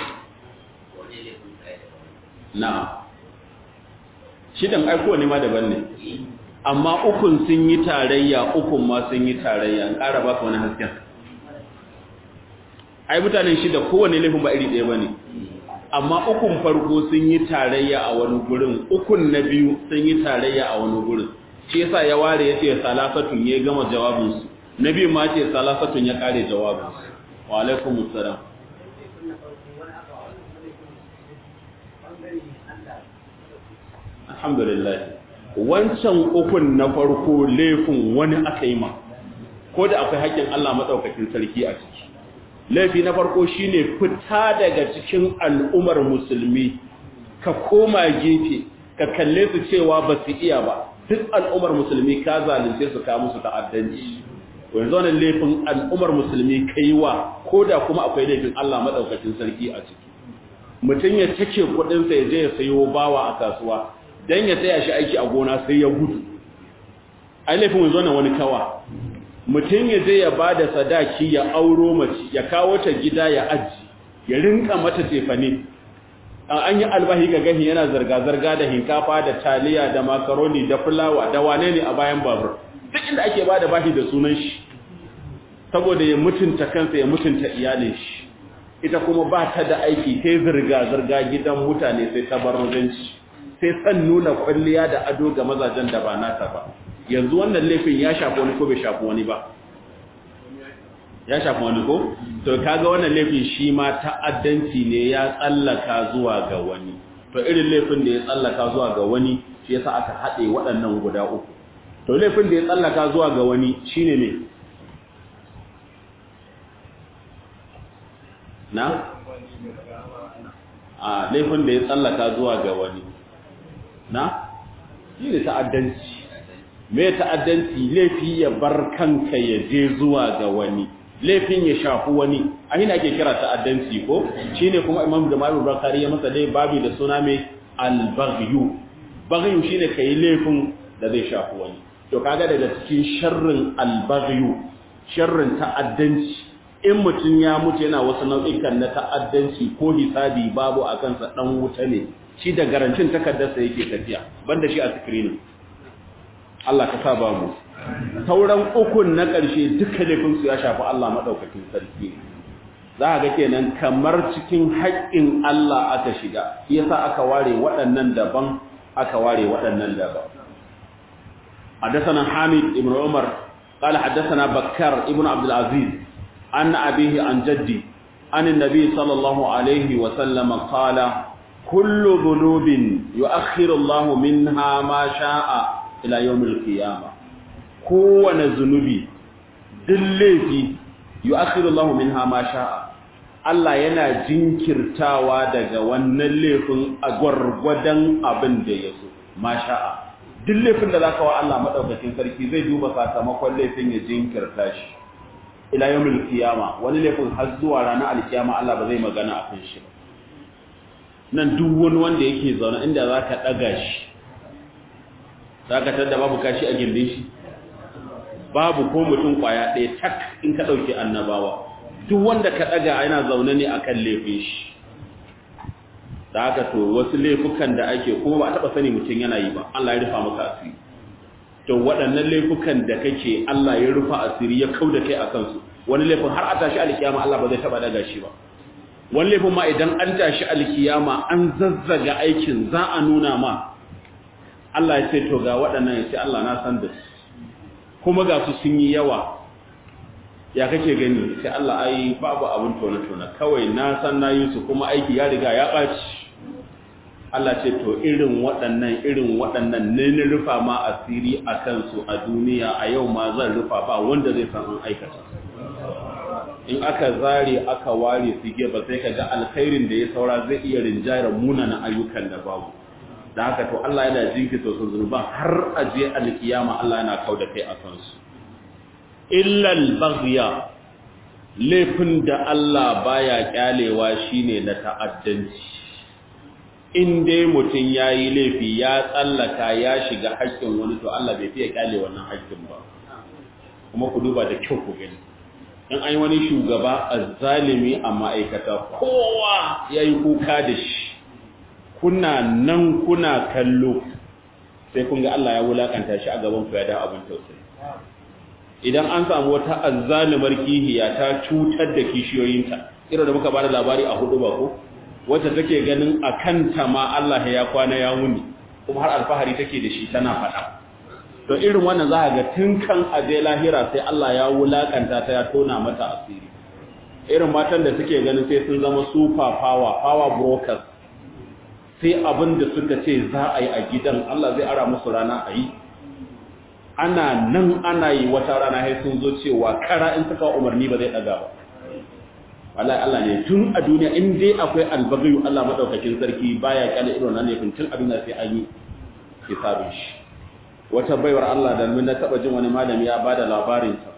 na'am shidan aiko ne ma daban ne amma ukun sun yi tarayya ukun ma sun yi tarayya an ƙara baka wani hasken ai mutanen shida kowane laifin ba iri ɗaya ba ne amma ukun farko sun yi tarayya a wani gurin ukun na biyu sun yi tarayya a wani gurin shi yasa ya ware ya ce salasatun ya gama jawabinsu na biyu ma ce salasatun ya ƙare jawabinsu wa alaikumus salam alhamdulillah wancan ukun na farko laifin wani aka yi ma ko da akwai haƙƙin Allah maɗaukakin sarki a ciki laifi na farko shine fita daga cikin al'ummar musulmi ka koma gefe ka kalle su cewa ba su iya ba duk al'ummar musulmi ka zalunce su ka musu ta'addanci yanzu wannan laifin al'ummar musulmi kai wa ko da kuma akwai laifin Allah maɗaukakin sarki a ciki mutum ya take kuɗinsa ya je ya sayo bawa a kasuwa dan ya taya shi aiki a gona sai ya gudu ai laifin wanzu na wani kawa mutum ya je ya bada sadaki ya auro mace ya kawo ta gida ya aji ya rinka mata tefane an yi albahi ga gahi yana zarga-zarga da hinkafa da taliya da makaroni da fulawa da wane ne a bayan babur duk inda ake bada bahi da sunan shi saboda ya mutunta kansa ya mutunta iyalin shi ita kuma ba ta da aiki sai zirga-zirga gidan mutane sai tabarrujanci sai san nuna kwalliya da ado ga mazajen da ba nata ba yanzu wannan laifin ya shafi wani ko bai shafi wani ba ya shafi wani ko to kaga wannan laifin shi ma ta'addanci ne ya tsallaka zuwa ga wani to irin laifin da ya tsallaka zuwa ga wani shi yasa aka haɗe waɗannan guda uku to laifin da ya tsallaka zuwa ga wani shine ne na a laifin da ya tsallaka zuwa ga wani na shi ne ta'addanci me ta'addanci laifi ya bar kanka ya je zuwa ga wani laifin ya shafi wani a hina ake kira ta'addanci ko shine kuma imam jamalu bakari ya masa dai babi da suna mai al-baghyu baghyu shine kai laifin da zai shafi wani to kaga daga cikin sharrin al-baghyu sharrin ta'addanci in mutum ya mutu yana wasu nau'ikan na ta'addanci ko hisabi babu a kansa dan wuta ne shi da garantin takardarsa yake tafiya banda shi a screening Allah ka sa ba mu sauran ukun na ƙarshe duka laifinsu ya shafi Allah maɗaukakin sarki za ga kenan kamar cikin haƙƙin Allah aka shiga yasa aka ware waɗannan daban aka ware waɗannan daban حدثنا حامد بن عمر قال حدثنا بكر ابن عبد العزيز عن أبيه عن جدي عن النبي صلى الله عليه وسلم قال كل ذنوب يؤخر الله منها ما شاء إلى يوم القيامة kowane zunubi duk laifi yu'akhiru Allahu minha ma sha'a Allah yana jinkirtawa daga wannan laifin a gwargwadon abin da ya so ma sha'a duk laifin da zaka wa Allah madaukakin sarki zai duba sakamakon laifin ya jinkirta shi ila yawmil qiyama wani laifin har zuwa ranar alkiyama Allah ba zai magana akan shi ba nan duk wani wanda yake zaune inda zaka daga shi zaka tada babu kashi a gindin shi babu ko mutum kwaya ɗaya tak in ka ɗauki annabawa duk wanda ka ɗaga yana zaune ne akan laifin shi da haka to wasu laifukan da ake kuma ba a taba sani mutum yana yi ba Allah ya rufa maka asiri to waɗannan laifukan da kake Allah ya rufa asiri ya kauda kai akan su wani laifin har a tashi alkiyama Allah ba zai taba daga shi ba wani laifin ma idan an tashi alkiyama an zazzaga aikin za a nuna ma Allah ya ce to ga waɗannan ya ce Allah na san da su kuma ga su sun yi yawa ya kake gani sai Allah ai babu abin tona-tona kawai na san na yi su kuma aiki ya riga ya ɓaci Allah ce to irin waɗannan irin waɗannan ne na rufa ma asiri a kansu a duniya a yau ma zan rufa ba wanda zai san an aikata in aka zare aka ware su ba sai ka ga alkhairin da ya saura zai iya rinjayar munana ayyukan da babu da haka to Allah yana jinkita su zunuban har a je alkiyama Allah yana kauda kai a kansu illal baghya laifin da Allah baya kyalewa shine na ta'addanci in dai mutum yayi laifi ya tsallaka ya shiga haƙƙin wani to Allah bai fiye kyale wannan haƙƙin ba kuma ku duba da kyau ku gani in an yi wani shugaba azzalimi a ma'aikata kowa yayi kuka da shi kuna nan kuna kallo sai kun ga Allah ya wulakanta shi a gaban ku ya da abin tausayi idan an samu wata azzalimar kihiya ta cutar da kishiyoyinta irin da muka bada labari a hudu ba ko wacce take ganin a kanta ma Allah ya kwana ya wuni kuma har alfahari take da shi tana faɗa to irin wannan za ga tun kan aje lahira sai Allah ya wulakanta ta ya tona mata asiri irin matan da suke ganin sai sun zama super power power brokers sai abin da suka ce za a yi a gidan Allah zai ara musu rana a yi ana nan ana yi wata rana sai sun zo cewa kara in suka umarni ba zai daga ba wallahi Allah ne tun a duniya in dai akwai albagayu Allah madaukakin sarki baya kala irin nan ne tun a duniya sai an yi hisabin shi wata baiwar Allah da mun taba jin wani malami ya bada labarin ta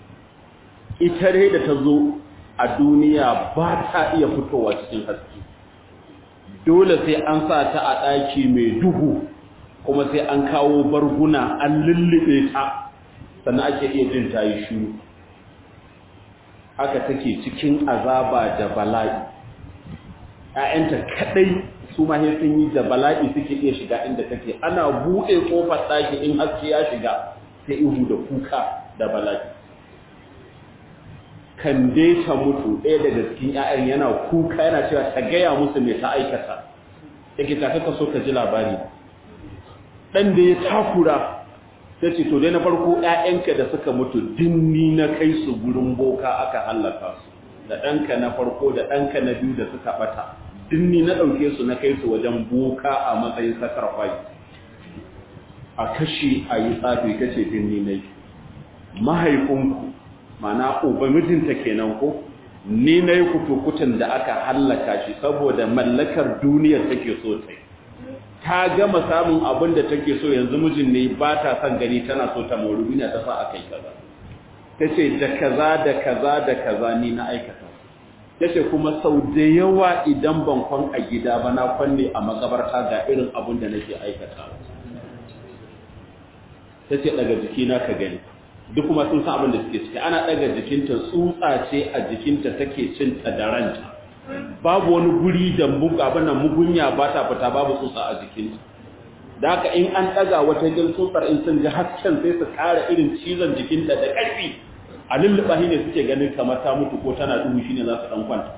ita dai da ta zo a duniya ba ta iya fitowa cikin haske dole sai an sa ta a ɗaki mai duhu kuma sai an kawo barguna an lullube ta sannan ake iya jin ta yi shuru haka take cikin azaba da bala'i ‘ya'yanta kaɗai su ma sun yi da bala'i suke iya shiga inda take ana buɗe ƙofar ɗaki in haske ya shiga sai ihu da kuka da bala'i kan dai ta mutu ɗaya daga cikin ‘ya'yan yana kuka yana cewa ta gaya musu mai ta aikata yake ta kaka so ka ji labari ɗan da ya takura ta ce to dai na farko ‘ya'yanka da suka mutu dinni na kai su gurin boka aka hallaka su da ɗanka na farko da ɗanka na biyu da suka ɓata dinni na ɗauke su na kai su wajen boka a matsayin sakar kwai a kashe a yi tsafi kace dinni na yi mahaifinku mana uba mijinta kenan ko ni na yi kutukutan da aka hallaka shi saboda mallakar duniyar take so ta ta gama samun abin da take so yanzu mijin ne ba ta son gani tana so ta mori duniya ta sa aka yi kaza ta ce da kaza da kaza da kaza ni na aikata ta ce kuma sau da yawa idan ban kwan a gida ba na kwanne a makabarta ga irin abin da nake aikata ta ce daga jikina ka gani duk kuma sun san abin da suke ciki ana daga jikinta tsutsa ce a jikinta take cin ta da ranta babu wani guri da abin nan mugunya ba ta fita babu tsutsa a jikinta da haka in an daga wata jin tsutsar in sun ji hasken sai su ƙara irin cizon jikinta da ƙarfi a lulluɓa shi ne suke ganin kamar ta mutu ko tana duhu shi ne za su ɗan kwanta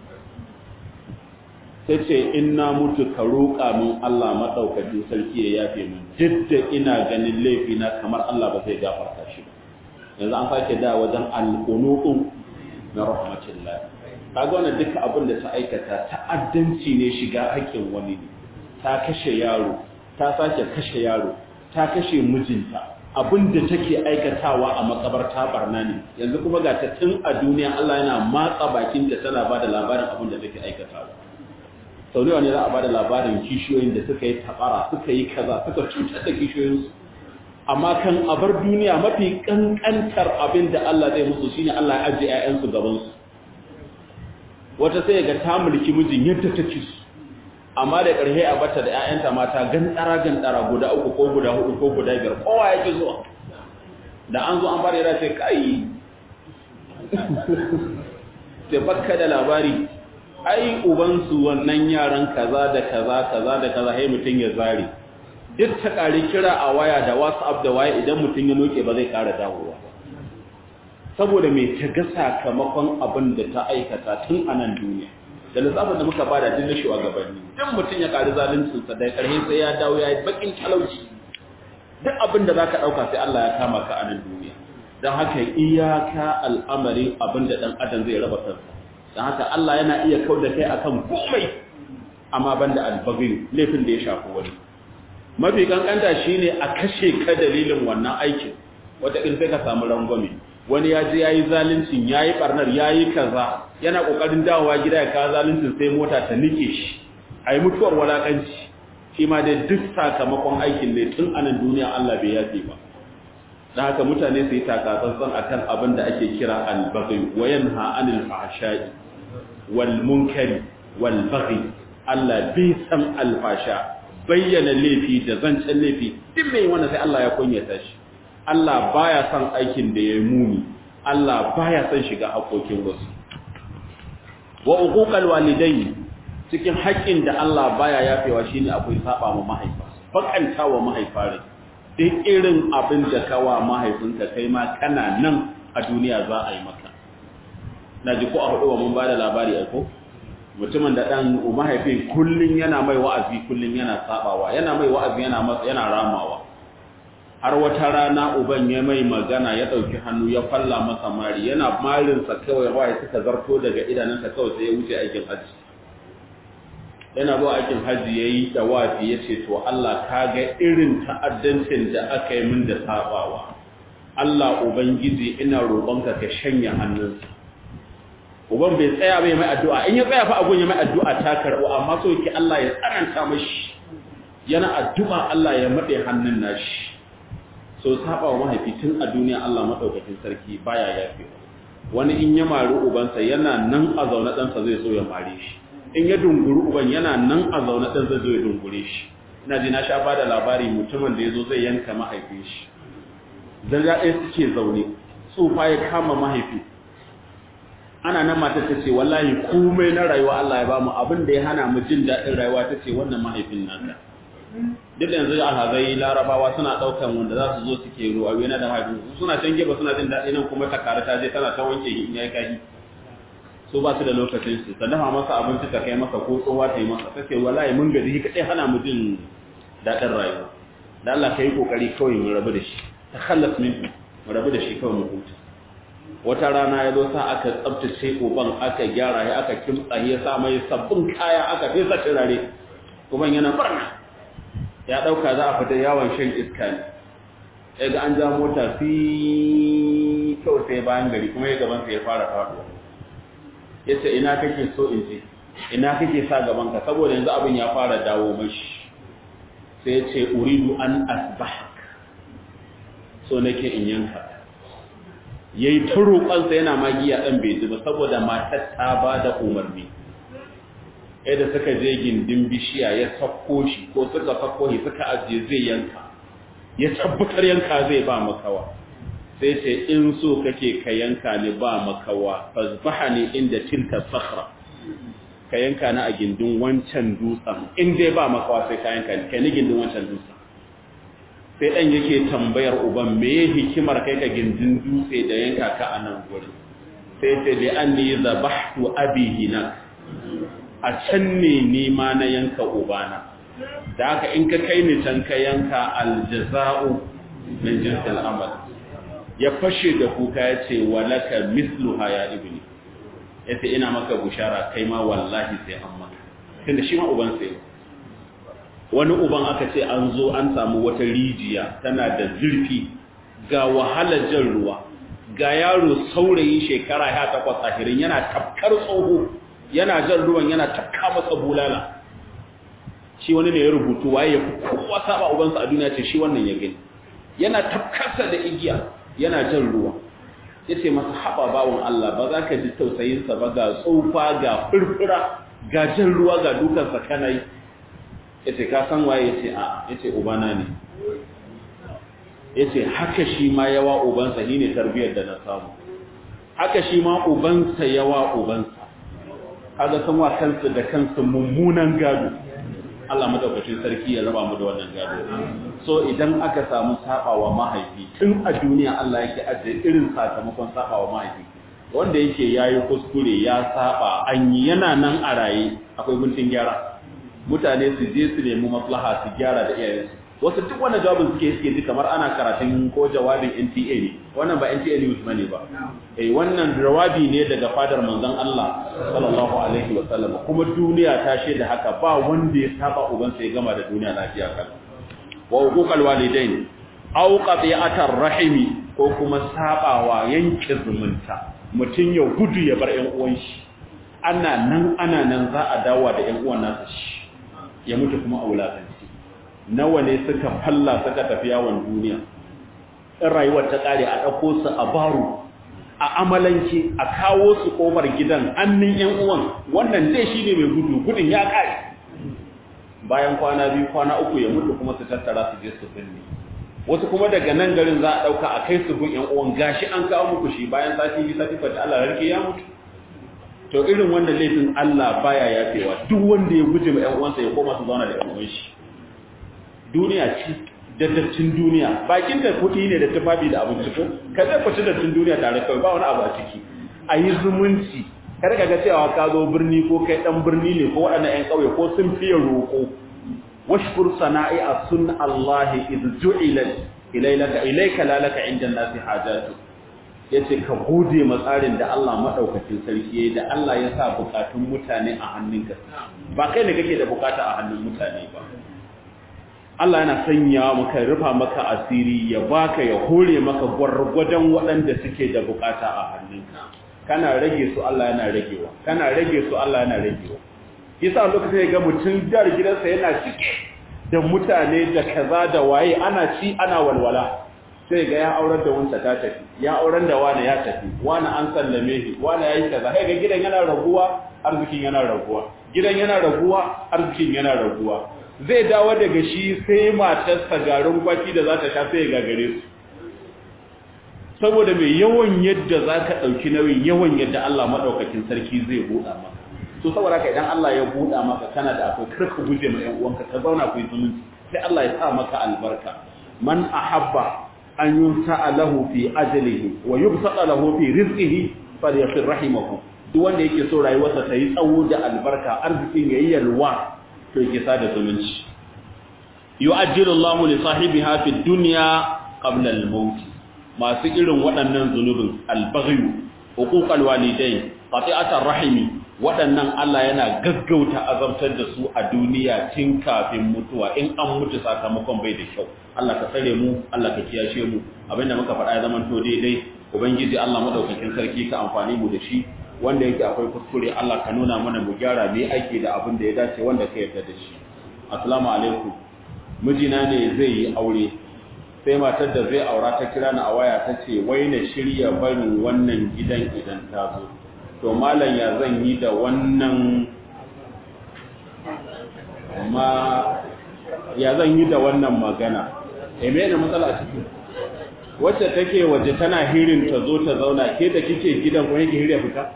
sai ce in na mutu ka roƙa min Allah maɗaukacin sarki ya yafe min duk da ina ganin laifina kamar Allah ba zai gafarta shi ba yanzu an sake da wajen alƙunutun na rahmatullah kaga wannan duka abin da ta aikata ta'addanci ne shiga haƙƙin wani ne ta kashe yaro ta sake kashe yaro ta kashe mijinta abin da take aikatawa a makabarta barna ne yanzu kuma ga ta tun a duniya Allah yana matsa bakinta tana ba da labarin abin da take aikatawa sau ne za a ba da labarin kishiyoyin da suka yi tabara suka yi kaza suka cutar da kishiyoyinsu amma kan abar duniya mafi kankantar abin da Allah zai musu shine Allah ya ajiye ƴaƴansu gaban su wata sai ga ta mulki mijin yadda take su amma da ƙarshe a bata da ƴaƴanta mata gandara gandara guda uku ko guda hudu ko guda biyar kowa yake zuwa da an zo an fara yana ce kai sai bakka da labari ai ubansu wannan yaran kaza da kaza kaza da kaza sai mutum ya zare duk ta ƙari kira a waya da whatsapp da waya idan mutum ya noke ba zai ƙara dawowa saboda mai ta ga sakamakon abin da ta aikata tun a nan duniya da lissafin da muka bada duk na shugabanni duk mutum ya ƙari zaluncinsa da ƙarhe sai ya dawo ya yi baƙin talauci duk abin da za ka ɗauka sai Allah ya kama ka a nan duniya don haka iyaka al'amarin abin da ɗan adam zai raba kansa don haka Allah yana iya kau da kai akan komai amma ban da albagin laifin da ya shafi wani mafi kankanta shine a kashe ka dalilin wannan aikin wata in sai ka samu rangwame wani ya je yayi zaluncin yayi barnar yayi kaza yana kokarin dawowa gida ya kawo zaluncin sai mota ta nike shi ai mutuwar walakanci shi ma dai duk sakamakon aikin ne tun anan duniya Allah bai yafe ba dan haka mutane su yi takatsantsan akan abin da ake kira al-baghi wa yanha anil fahsha'i wal munkari wal baghi Allah bai san alfasha bayyana laifi da zancen laifi duk mai wannan sai Allah ya kunyata shi Allah baya son aikin da ya muni Allah baya son shiga hakokin wasu wa uquqal walidayn cikin haƙƙin da Allah baya yafewa shine akwai saba ma mahaifa bakanta wa mahaifa rai duk irin abin da kawa mahaifinka kai ma kana nan a duniya za a yi maka naji ko a hudu wa mun bada labari ai ko mutumin da dan mahaifi kullun yana mai wa'azi kullun yana sabawa yana mai wa'azi yana yana ramawa har wata rana uban ya mai magana ya ɗauki hannu ya falla masa mari yana marinsa kawai waye suka zarto daga idanunsa kawai sai ya wuce aikin hajji yana zuwa aikin hajji ya yi dawafi ya ce to Allah ka ga irin ta'addancin da aka yi min da sabawa Allah ubangiji ina roƙonka ka shanya hannunsa uban bai tsaya bai mai addu'a in ya tsaya fa abun ya mai addu'a ta karɓo amma so yake Allah ya tsananta mashi yana addu'a Allah ya maɗe hannun nashi so saba wa mahaifi tun a duniya Allah madaukakin sarki baya yafe wani in ya mari ubansa yana nan a zaune ɗansa zai so ya mare shi in ya dunguri uban yana nan a zaune ɗan zai zo ya dungure shi ina ji na sha ba da labari mutumin da ya zo zai yanka mahaifin shi zarga ɗaya suke zaune tsufa ya kama mahaifi ana nan mata ta ce wallahi komai na rayuwa Allah ya bamu abin da ya hana mu jin daɗin rayuwa ta ce wannan mahaifin naka duk da yanzu alhazai larabawa suna ɗaukan wanda za su zo suke ruwa yana da mahaifin suna can gefe suna jin daɗi nan kuma ta kare ta je tana ta wanke in ya kai su ba su da lokacin su ta dafa masa abinci ta kai masa ko tsowa ta yi masa ta ce wallahi mun gaji kaɗai hana mu jin daɗin rayuwa da Allah ka yi ƙoƙari kawai mu rabu da shi ta khallas min mu rabu da shi kawai mu huta wata rana ya zo sa aka tsabtace uban aka gyara ya aka kimtsa ya sa mai sabbin kaya aka fesa turare uban yana barna ya ɗauka za a fita yawon shan iska ne ya ga an ja mota fi kawai sai bayan gari kuma ya gabansa ya fara faɗuwa ya ce ina kake so in ce ina kake sa gabanka saboda yanzu abin ya fara dawo mashi sai ya ce uridu an asbahak so nake in yanka ya yi ta roƙonsa yana magiya ɗan bai ji ba saboda matar ta ba da umarni yadda suka je gindin bishiya ya sakko shi ko suka sakko shi suka ajiye zai yanka ya tabbatar yanka zai ba makawa sai ce in so kake ka yanka ni ba makawa fazbaha ne inda tilka sakhra ka yanka ni a gindin wancan dutsen in dai ba makawa sai ka yanka ni kai ni gindin wancan dutsen sai dan yake tambayar uban me hikimar kai ka gindin dutse da yanka ka a nan gurin sai ce bi anni zabahtu abi hinak a can ne nima na yanka ubana da haka in ka kai ni can ka yanka aljaza'u min jinsil amal ya fashe da kuka ya ce walaka misluha ya ibni ya ce ina maka bushara kai ma wallahi sai an maka tunda shi ma uban sai wani uban aka ce an zo an samu wata rijiya tana da zurfi ga wahalar jan ruwa ga yaro saurayi shekara ya takwas ahirin yana tafkar tsoho yana jan ruwan yana tafka masa bulala shi wani ne ya rubutu waye ya fi kowa saba ubansa a duniya ce shi wannan ya gani yana tafkarsa da igiya yana jan ruwa ya ce masa haɓa bawon Allah ba za ka ji tausayinsa ba ga tsufa ga furfura ga jan ruwa ga dukansa kana yi ya ce ka san waye ya ce a ya ce ubana ne ya ce haka shi ma yawa ubansa ni ne tarbiyyar da na samu haka shi ma ubansa yawa ubansa kaga sun wa kansu da kansu mummunan gado Allah madaukakin sarki ya raba mu da wannan gado so idan aka samu sabawa mahaifi tun a duniya Allah yake ajiye irin sakamakon sabawa mahaifi wanda yake yayi kuskure ya saba an yi yana nan a raye akwai guntun gyara mutane su je su nemi maslaha su gyara da iyayensu wasu duk wannan jawabin suke suke ji kamar ana karatun ko jawabin NTA ne wannan ba NTA news bane ba eh wannan jawabi ne daga fadar manzon Allah sallallahu alaihi wa sallam kuma duniya ta shaida haka ba wanda ya saba uban sai gama da duniya lafiya kan wa huquqal walidain aw qati'atar rahimi ko kuma sabawa yanke zumunta mutun ya gudu ya bar ƴan uwan shi ana nan ana nan za a dawo da ƴan uwan nasa shi ya mutu kuma a wulakanci nawa ne suka falla suka tafi yawon duniya in rayuwar ta kare a ɗauko su a baro a amalanke a kawo su ƙofar gidan annin yan uwan wannan dai shine mai gudu gudun ya kare bayan kwana biyu kwana uku ya mutu kuma su tattara su je su binne wasu kuma daga nan garin za a ɗauka a kai su gun yan uwan gashi an kawo muku shi bayan sati biyu sati fata Allah rarke ya mutu to irin wanda laifin Allah baya yafewa duk wanda ya guje ma yan uwansa ya koma su zauna da yan uwan shi duniya ce daddacin duniya bakin da kuɗi ne da tufafi da abinci ko ka zai kwaci daddacin duniya tare kawai ba wani abu a ciki a yi zumunci kar ka ga cewa ka zo birni ko kai dan birni ne ko waɗannan ƴan ƙauye ko sun fiye roƙo washkur sana'i a sun Allah iz ju'ilat ilaylaka ilayka la laka inda nasi hajatu yace ka gode ma tsarin da Allah madaukakin sarki yayi da Allah ya sa bukatun mutane a hannunka ba kai ne kake da bukata a hannun mutane ba Allah yana sanya maka rufa maka asiri ya baka ya hore maka gwargwadon waɗanda suke da bukata a hannunka kana rage su Allah yana ragewa kana rage su Allah yana ragewa yasa lokacin ya ga mutum dar gidansa yana cike da mutane da kaza da waye ana ci ana walwala sai ga ya aurar da wanta ta tafi ya aurar da wani ya tafi wani an sallame shi wani yayi kaza sai ga gidan yana raguwa arzikin yana raguwa gidan yana raguwa arzikin yana raguwa zai dawo daga shi sai matarsa garin kwaki da za ta sha sai ya gagare su saboda mai yawan yadda za ka ɗauki nauyin yawan yadda Allah maɗaukakin sarki zai buɗa maka so saboda ka idan Allah ya buɗa maka kana da akwai karka guje ma ‘yan uwanka ka zauna ku yi zumunci sai Allah ya sa maka albarka man ahabba an yunsa lahu fi ajalihi wa yubsata lahu fi rizqihi falyasir rahimahu duk wanda yake so rayuwarsa ta yi tsawo da albarka arzikin yayi yalwa to yake sada zumunci yu'ajjilu Allahu li sahibiha fi dunya qabla al-maut masu irin waɗannan zunubin al-baghyu huquqal walidain qati'atar rahimi waɗannan Allah yana gaggauta azabtar da su a duniya tun kafin mutuwa in an mutu sakamakon bai da kyau Allah ka tsare mu Allah ka kiyashe mu abinda muka faɗa ya zama to daidai ubangiji Allah madaukakin sarki ka amfani mu da shi wanda yake akwai kuskure Allah ka nuna mana mu gyara me ake da abin da ya dace wanda ka yarda da shi assalamu alaikum mijina ne zai yi aure sai matar da zai aura ta kira ni a waya ta ce wai na shirya barin wannan gidan idan ta zo to malam ya zan yi da wannan ma ya zan yi da wannan magana e me ne matsala ciki wacce take waje tana hirin ta zo ta zauna ke da kike gidan ko yake hirya fita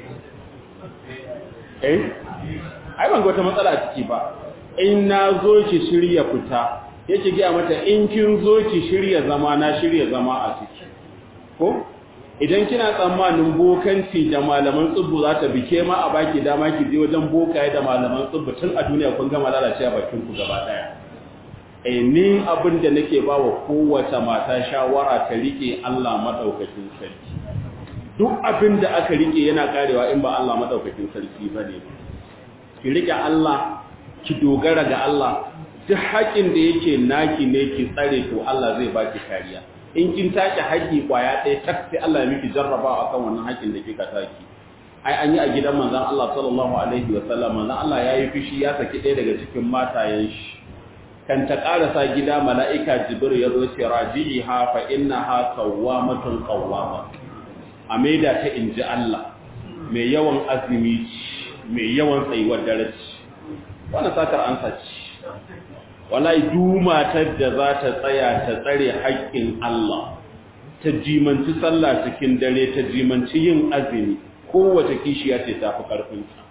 eh ai ban ga wata matsala a ciki ba in na zo ki shirya fita yake gaya mata in kin zo ki shirya zama na shirya zama a ciki ko idan kina tsammanin bokanci da malaman tsubbu za ta bike ma a baki dama ki je wajen bokaye da malaman tsubbu tun a duniya kun gama lalacewa bakin ku gaba daya eh ni abin da nake ba wa kowace mata shawara ta rike Allah madaukakin sarki duk abin da aka rike yana karewa in ba Allah madaukakin sarki bane ki rike Allah ki dogara ga Allah duk haƙin da yake naki ne ki tsare to Allah zai baki kariya in kin take haƙi kwaya ɗaya tak sai Allah ya miki jarrabawa akan wannan haƙin da kika take ai an yi a gidan manzon Allah sallallahu alaihi wa sallam manzon Allah ya yi fishi ya saki ɗaya daga cikin matayen shi kan ta karasa gida mala'ika jibril ya zo ce raji'iha fa innaha sawwamatun qawwama a maida ta inji Allah mai yawan azumi mai yawan tsayuwar dare wannan satar an saci wallahi dumatar da za ta tsaya ta tsare haƙƙin Allah ta jimanci sallah cikin dare ta jimanci yin azumi kowace kishiya ce ta fi ƙarfinta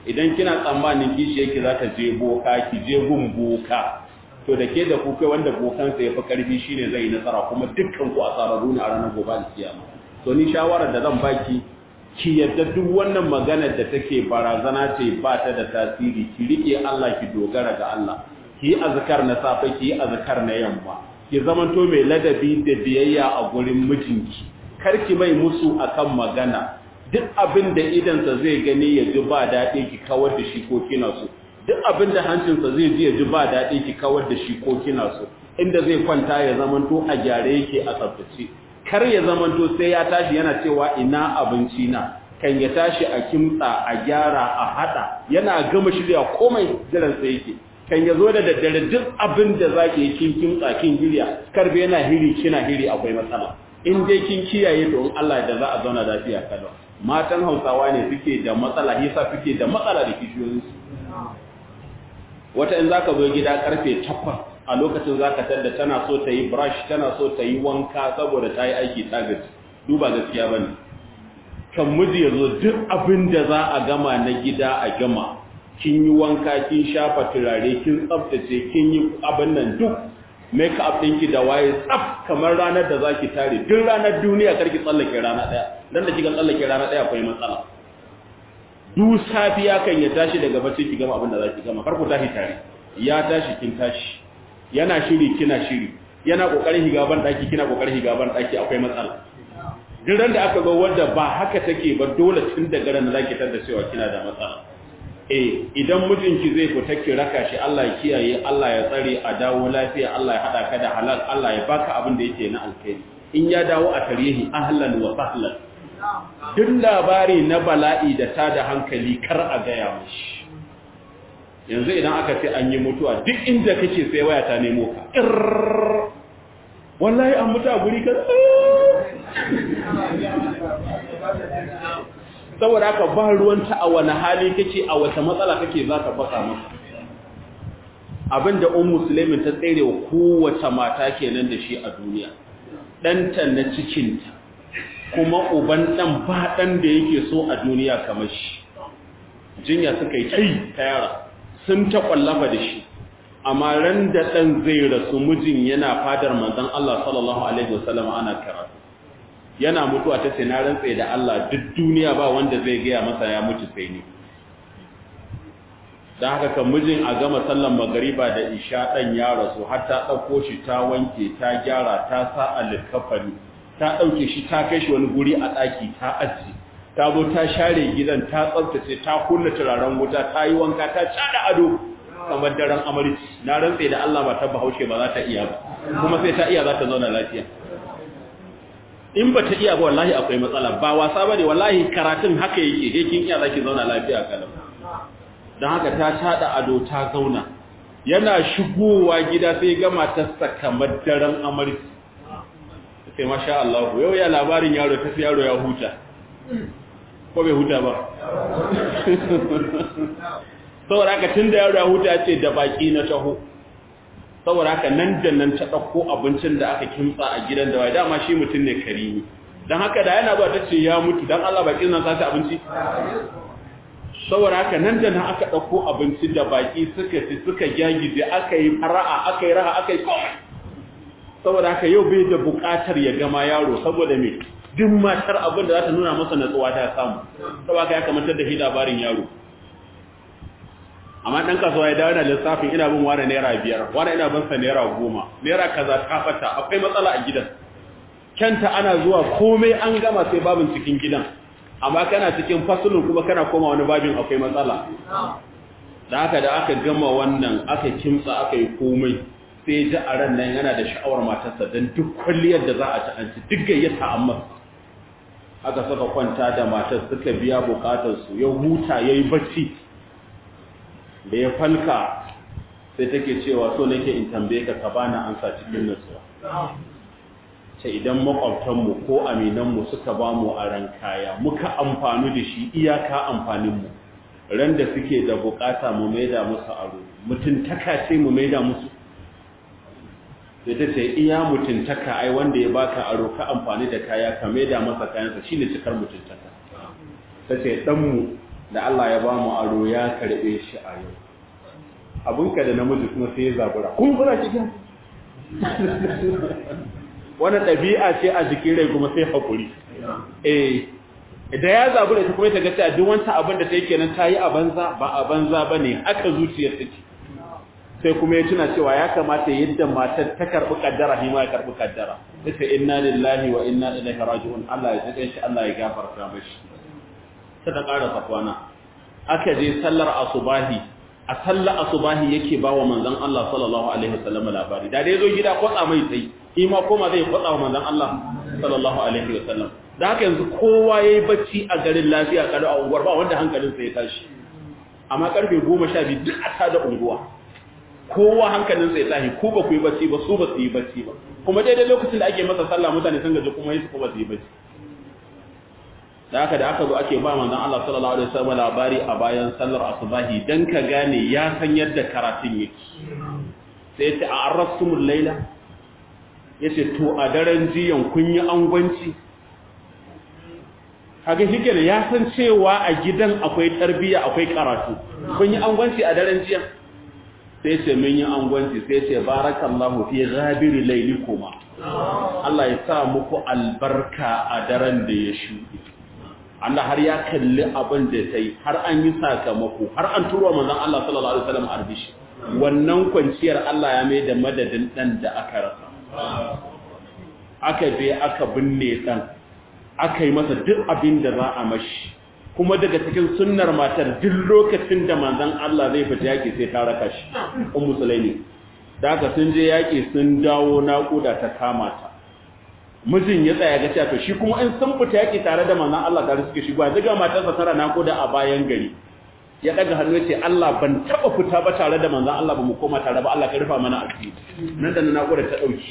idan kina tsammanin kishi yake za ta je boka ki je gun boka to da ke da ku kai wanda bokansa ya fi karfi shine zai yi nasara kuma dukkan ku asararru ne a ranar gobe da kiyama to ni shawarar da zan baki ki yadda duk wannan maganar da take barazana ce ba ta da tasiri ki rike Allah ki dogara ga Allah ki yi azkar na safe ki yi azkar na yamma ki zamanto mai ladabi da biyayya a gurin mijinki kar ki mai musu akan magana duk abin da idansa zai gani ya ji ba daɗi ki kawar da shi ko kina so duk abin da hancinsa zai ji ya ji ba daɗi ki kawar da shi ko kina so inda zai kwanta ya zamanto a gyare yake a tsaftace kar ya zamanto sai ya tashi yana cewa ina abinci na kan ya tashi a kimtsa a gyara a hada yana gama shirya komai jiran sai yake kan ya zo da daddare duk abin da zaki yi kin kimtsa kin girya karbe yana hiri kina hiri akwai matsala in dai kin kiyaye to in Allah da za a zauna lafiya kalau matan Hausawa ne suke da matsala yasa suke da matsala da kishiyoyinsu wata in zaka zo gida karfe 8 a lokacin zaka tada tana so ta yi brush tana so ta yi wanka saboda ta yi aiki ta gaji duba gaskiya bane kan miji yazo duk abin da za a gama na gida a gama kin yi wanka kin shafa turare kin tsaftace kin yi abin nan duk make up ɗinki da waye tsaf kamar ranar da zaki tare duk ranar duniya karki tsallake rana daya dan da kika tsallake rana daya akwai matsala duk safiya kan ya tashi daga bacci ki gama abin da zaki gama kar ku tashi tare ya tashi kin tashi yana shiri kina shiri yana kokarin higa ban daki kina kokarin higa ban daki akwai matsala duk ran da aka ga wanda ba haka take ba dole tun daga ran zaki tada cewa kina da matsala eh idan mijinki zai fita ki raka shi Allah ya kiyaye Allah ya tsare a dawo lafiya Allah ya hada ka da halal Allah ya baka abin da yake na alkhairi in ya dawo a tarihi ahlan wa sahlan duk labari na bala'i da ta da hankali kar a gaya mashi yanzu idan aka ce an yi mutuwa duk inda kake sai waya ta nemo ka wallahi an mutu a guri ka saboda haka ba ruwanta a wani hali kake a wata matsala kake za ka baka masa abinda un musulmin ta tsere wa kowace mata kenan da shi a duniya ɗanta na cikinta kuma uban ɗan ba ɗan da yake so a duniya kamar shi jinya suka yi kai ta yara sun ta ƙwallafa da shi amma ran da ɗan zai rasu mijin yana fadar manzan Allah sallallahu Alaihi wasallam ana karatu yana mutuwa ta ce na rantse da Allah duk duniya ba wanda zai gaya masa ya mutu sai ni don haka kan mijin a gama sallan magariba da isha ɗan ya rasu har ta ɗauko shi ta wanke ta gyara ta sa a likafani ta ɗauke shi ta kai shi wani guri a ɗaki ta aji ta zo ta share gidan ta tsabtace ta kunna turaren wuta ta yi wanka ta cada ado kamar daren amarci na rantse da Allah ba ta bahaushe ba za ta iya ba kuma sai ta iya za ta zauna lafiya in ba ta iya ba wallahi akwai matsala ba wasa bane wallahi karatun haka yake he kin iya zaki zauna lafiya kalau dan haka ta cada ado ta zauna yana shigowa gida sai ga matarsa kamar daren amarci sai masha Allah yau ya labarin yaro ta yaro ya huta ko bai huta ba saboda haka tun da yaro ya huta ce da baki na taho saboda haka nan da nan ta ɗauko abincin da aka kimtsa a gidan da wai dama shi mutum ne karimi don haka da yana ba ta ce ya mutu don Allah bakin nan sace abinci saboda haka nan da nan aka ɗauko abinci da baki suka ci suka gyagije aka yi fara'a aka yi raha aka yi komai saboda haka yau bai da buƙatar ya gama yaro saboda me duk matar abin da za ta nuna masa natsuwa ta samu saboda haka ya kamantar da shi labarin yaro amma ɗan kasuwa ya dawo na lissafin ina bin wani naira biyar wani ina bin sa naira goma naira kaza ta fata akwai matsala a gidan kyanta ana zuwa komai an gama sai babin cikin gidan amma kana cikin fasulun kuma kana koma wani babin akwai matsala da haka da aka gama wannan aka kimtsa aka yi komai sai ji a ran nan yana da sha'awar matarsa don duk kwalliyar da za a ci an ci duk gayyata amma aka saka kwanta da matar suka biya bukatarsu ya huta ya yi bacci da ya falka sai take cewa so nake in tambaye ka ka bani ansa cikin nutsuwa ce idan makwabtanmu ko aminanmu suka ba mu a ran kaya muka amfani da shi iyaka amfaninmu ran da suke da bukata mu maida musu aro mutuntaka ce mu maida musu sai ta ce iya mutuntaka ai wanda ya baka aro ka amfani da kaya ka maida masa kayansa shine cikar mutuntaka ta ce ɗanmu da Allah ya ba mu aro ya karbe shi a yau abinka da namiji kuma sai ya zabura kun kuna cikin wannan ɗabi'a ce a jikin rai kuma sai haƙuri eh da ya zabura ta kuma ta ga cewa duk wancan abin da ta yi kenan ta yi a banza ba a banza ba ne haka zuciyar ta ce sai kuma ya tuna cewa ya kamata yadda matar ta karɓi kaddara shi ma ya karɓi kaddara ta ce inna lillahi wa inna ilaihi raji'un Allah ya tsaka shi Allah ya gafarta mashi ta ta ƙara safwana aka je sallar asubahi a sallar asubahi yake ba wa manzon Allah sallallahu alaihi wasallam labari da dai zo gida kwatsa mai sai shi ma koma zai kwatsa wa manzon Allah sallallahu alaihi wasallam da haka yanzu kowa yayi bacci a garin lafiya kada a unguwar ba wanda hankalinsa ya tashi amma karfe 12 duk a tada unguwa kowa hankalin sai tashi ku ba ku yi bacci ba su ba su yi bacci ba kuma daidai lokacin da ake masa sallah mutane sun gaji kuma yi su ba su yi bacci da haka da aka zo ake ba manzon Allah sallallahu alaihi wasallam labari a bayan sallar asubahi dan ka gane ya san yadda karatun yake sai ta arrastumul laila yace to a daren jiyan kun yi angwanci kaga shikenan ya san cewa a gidan akwai tarbiya akwai karatu kun yi angwanci a daren jiya sai ce mun yi angwanci sai ce barakallahu fi ghabiri lailikuma Allah ya sa muku albarka a daren da ya shuɗe Allah har ya kalli abin da ta yi har an yi sakamako har an turo manzon Allah sallallahu alaihi wasallam arbishi wannan kwanciyar Allah ya mai da madadin dan da aka rasa aka je aka binne dan aka yi masa duk abin da za a mashi kuma daga cikin sunnar matar duk lokacin da manzon Allah zai fita yaki sai ta raka shi ummu sulaimi da haka sun je yaki sun dawo naƙuda ta kama ta mijin ya tsaya ga cewa shi kuma in sun fita yaki tare da manzon Allah tare suke shigo daga matarsa tana naƙuda a bayan gari ya daga hannu ya ce Allah ban taba fita ba tare da manzon Allah ba mu koma tare ba Allah ka rufa mana asiri nan da naƙuda ta dauki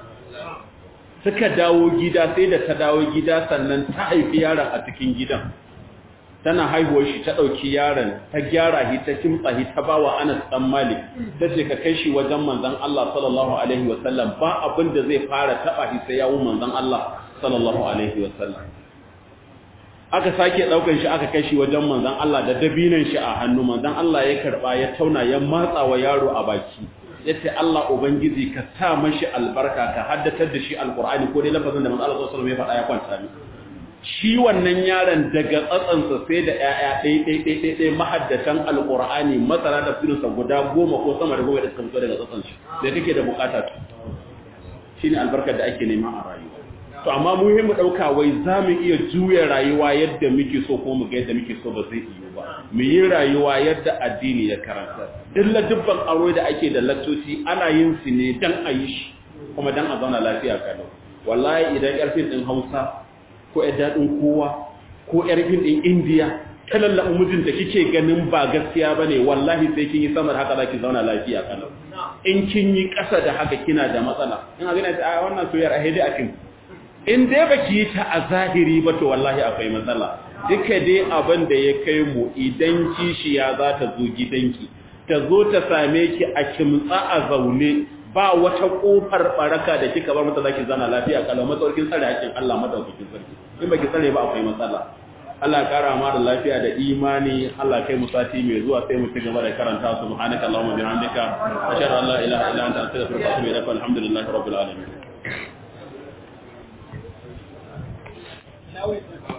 suka dawo gida sai da ta dawo gida sannan ta haifi yaron a cikin gidan tana haihuwar shi ta ɗauki yaron ta gyara shi ta kimtsa shi ta bawa Anas dan Malik ta ce ka kai shi wajen manzon Allah sallallahu alaihi wasallam ba abin da zai fara taba shi sai yawo manzon Allah sallallahu alaihi wasallam aka sake daukan shi aka kai shi wajen manzon Allah da dabinan shi a hannu manzon Allah ya karba ya tauna ya matsa wa yaro a baki yace Allah ubangiji ka sa mashi albarka ka haddatar da shi alqur'ani ko dai lafazin da manzon Allah sallallahu alaihi wasallam ya faɗa ya kwanta ni shi wannan yaron daga tsatsansa sai da ‘ya'ya ɗai-ɗai-ɗai mahaddatan alƙur'ani masana da firinsa guda goma ko sama da goma da suka fito daga tsatsansu da kake da bukata shi ne albarkar da ake nema a rayuwa to amma muhimmu ɗauka wai za mu iya juya rayuwa yadda muke so ko mu ga yadda muke so ba zai iya ba mu yi rayuwa yadda addini ya karanta illa dubban aure da ake da lattoci ana yin su ne dan a yi shi kuma dan a zauna lafiya kalau wallahi idan ƙarfin ɗin hausa ko ‘yar daɗin kowa ko ‘yar fin ɗin indiya ta lallaɓa mijinta kike ganin ba gaskiya ba ne wallahi sai kin yi samar haka za ki zauna lafiya kalau in kin yi ƙasa da haka kina da matsala in a gina ta wannan soyar a haidai a kin in dai ba ki yi ta a zahiri ba to wallahi akwai matsala duka dai abin da ya kai mu idan kishiya za ta zo gidanki ta zo ta same ki a kimtsa a zaune ba wata kofar baraka da kika bar mata zaki zana lafiya kalau matsaukin tsare hakkin Allah madaukakin sarki in baki tsare ba akwai matsala Allah kara ma da lafiya da imani Allah kai mu sati mai zuwa sai mu ci gaba da karanta subhanaka allahumma bihamdika ashhadu an la ilaha illa anta astaghfiruka wa atubu ilaik alhamdulillahi rabbil alamin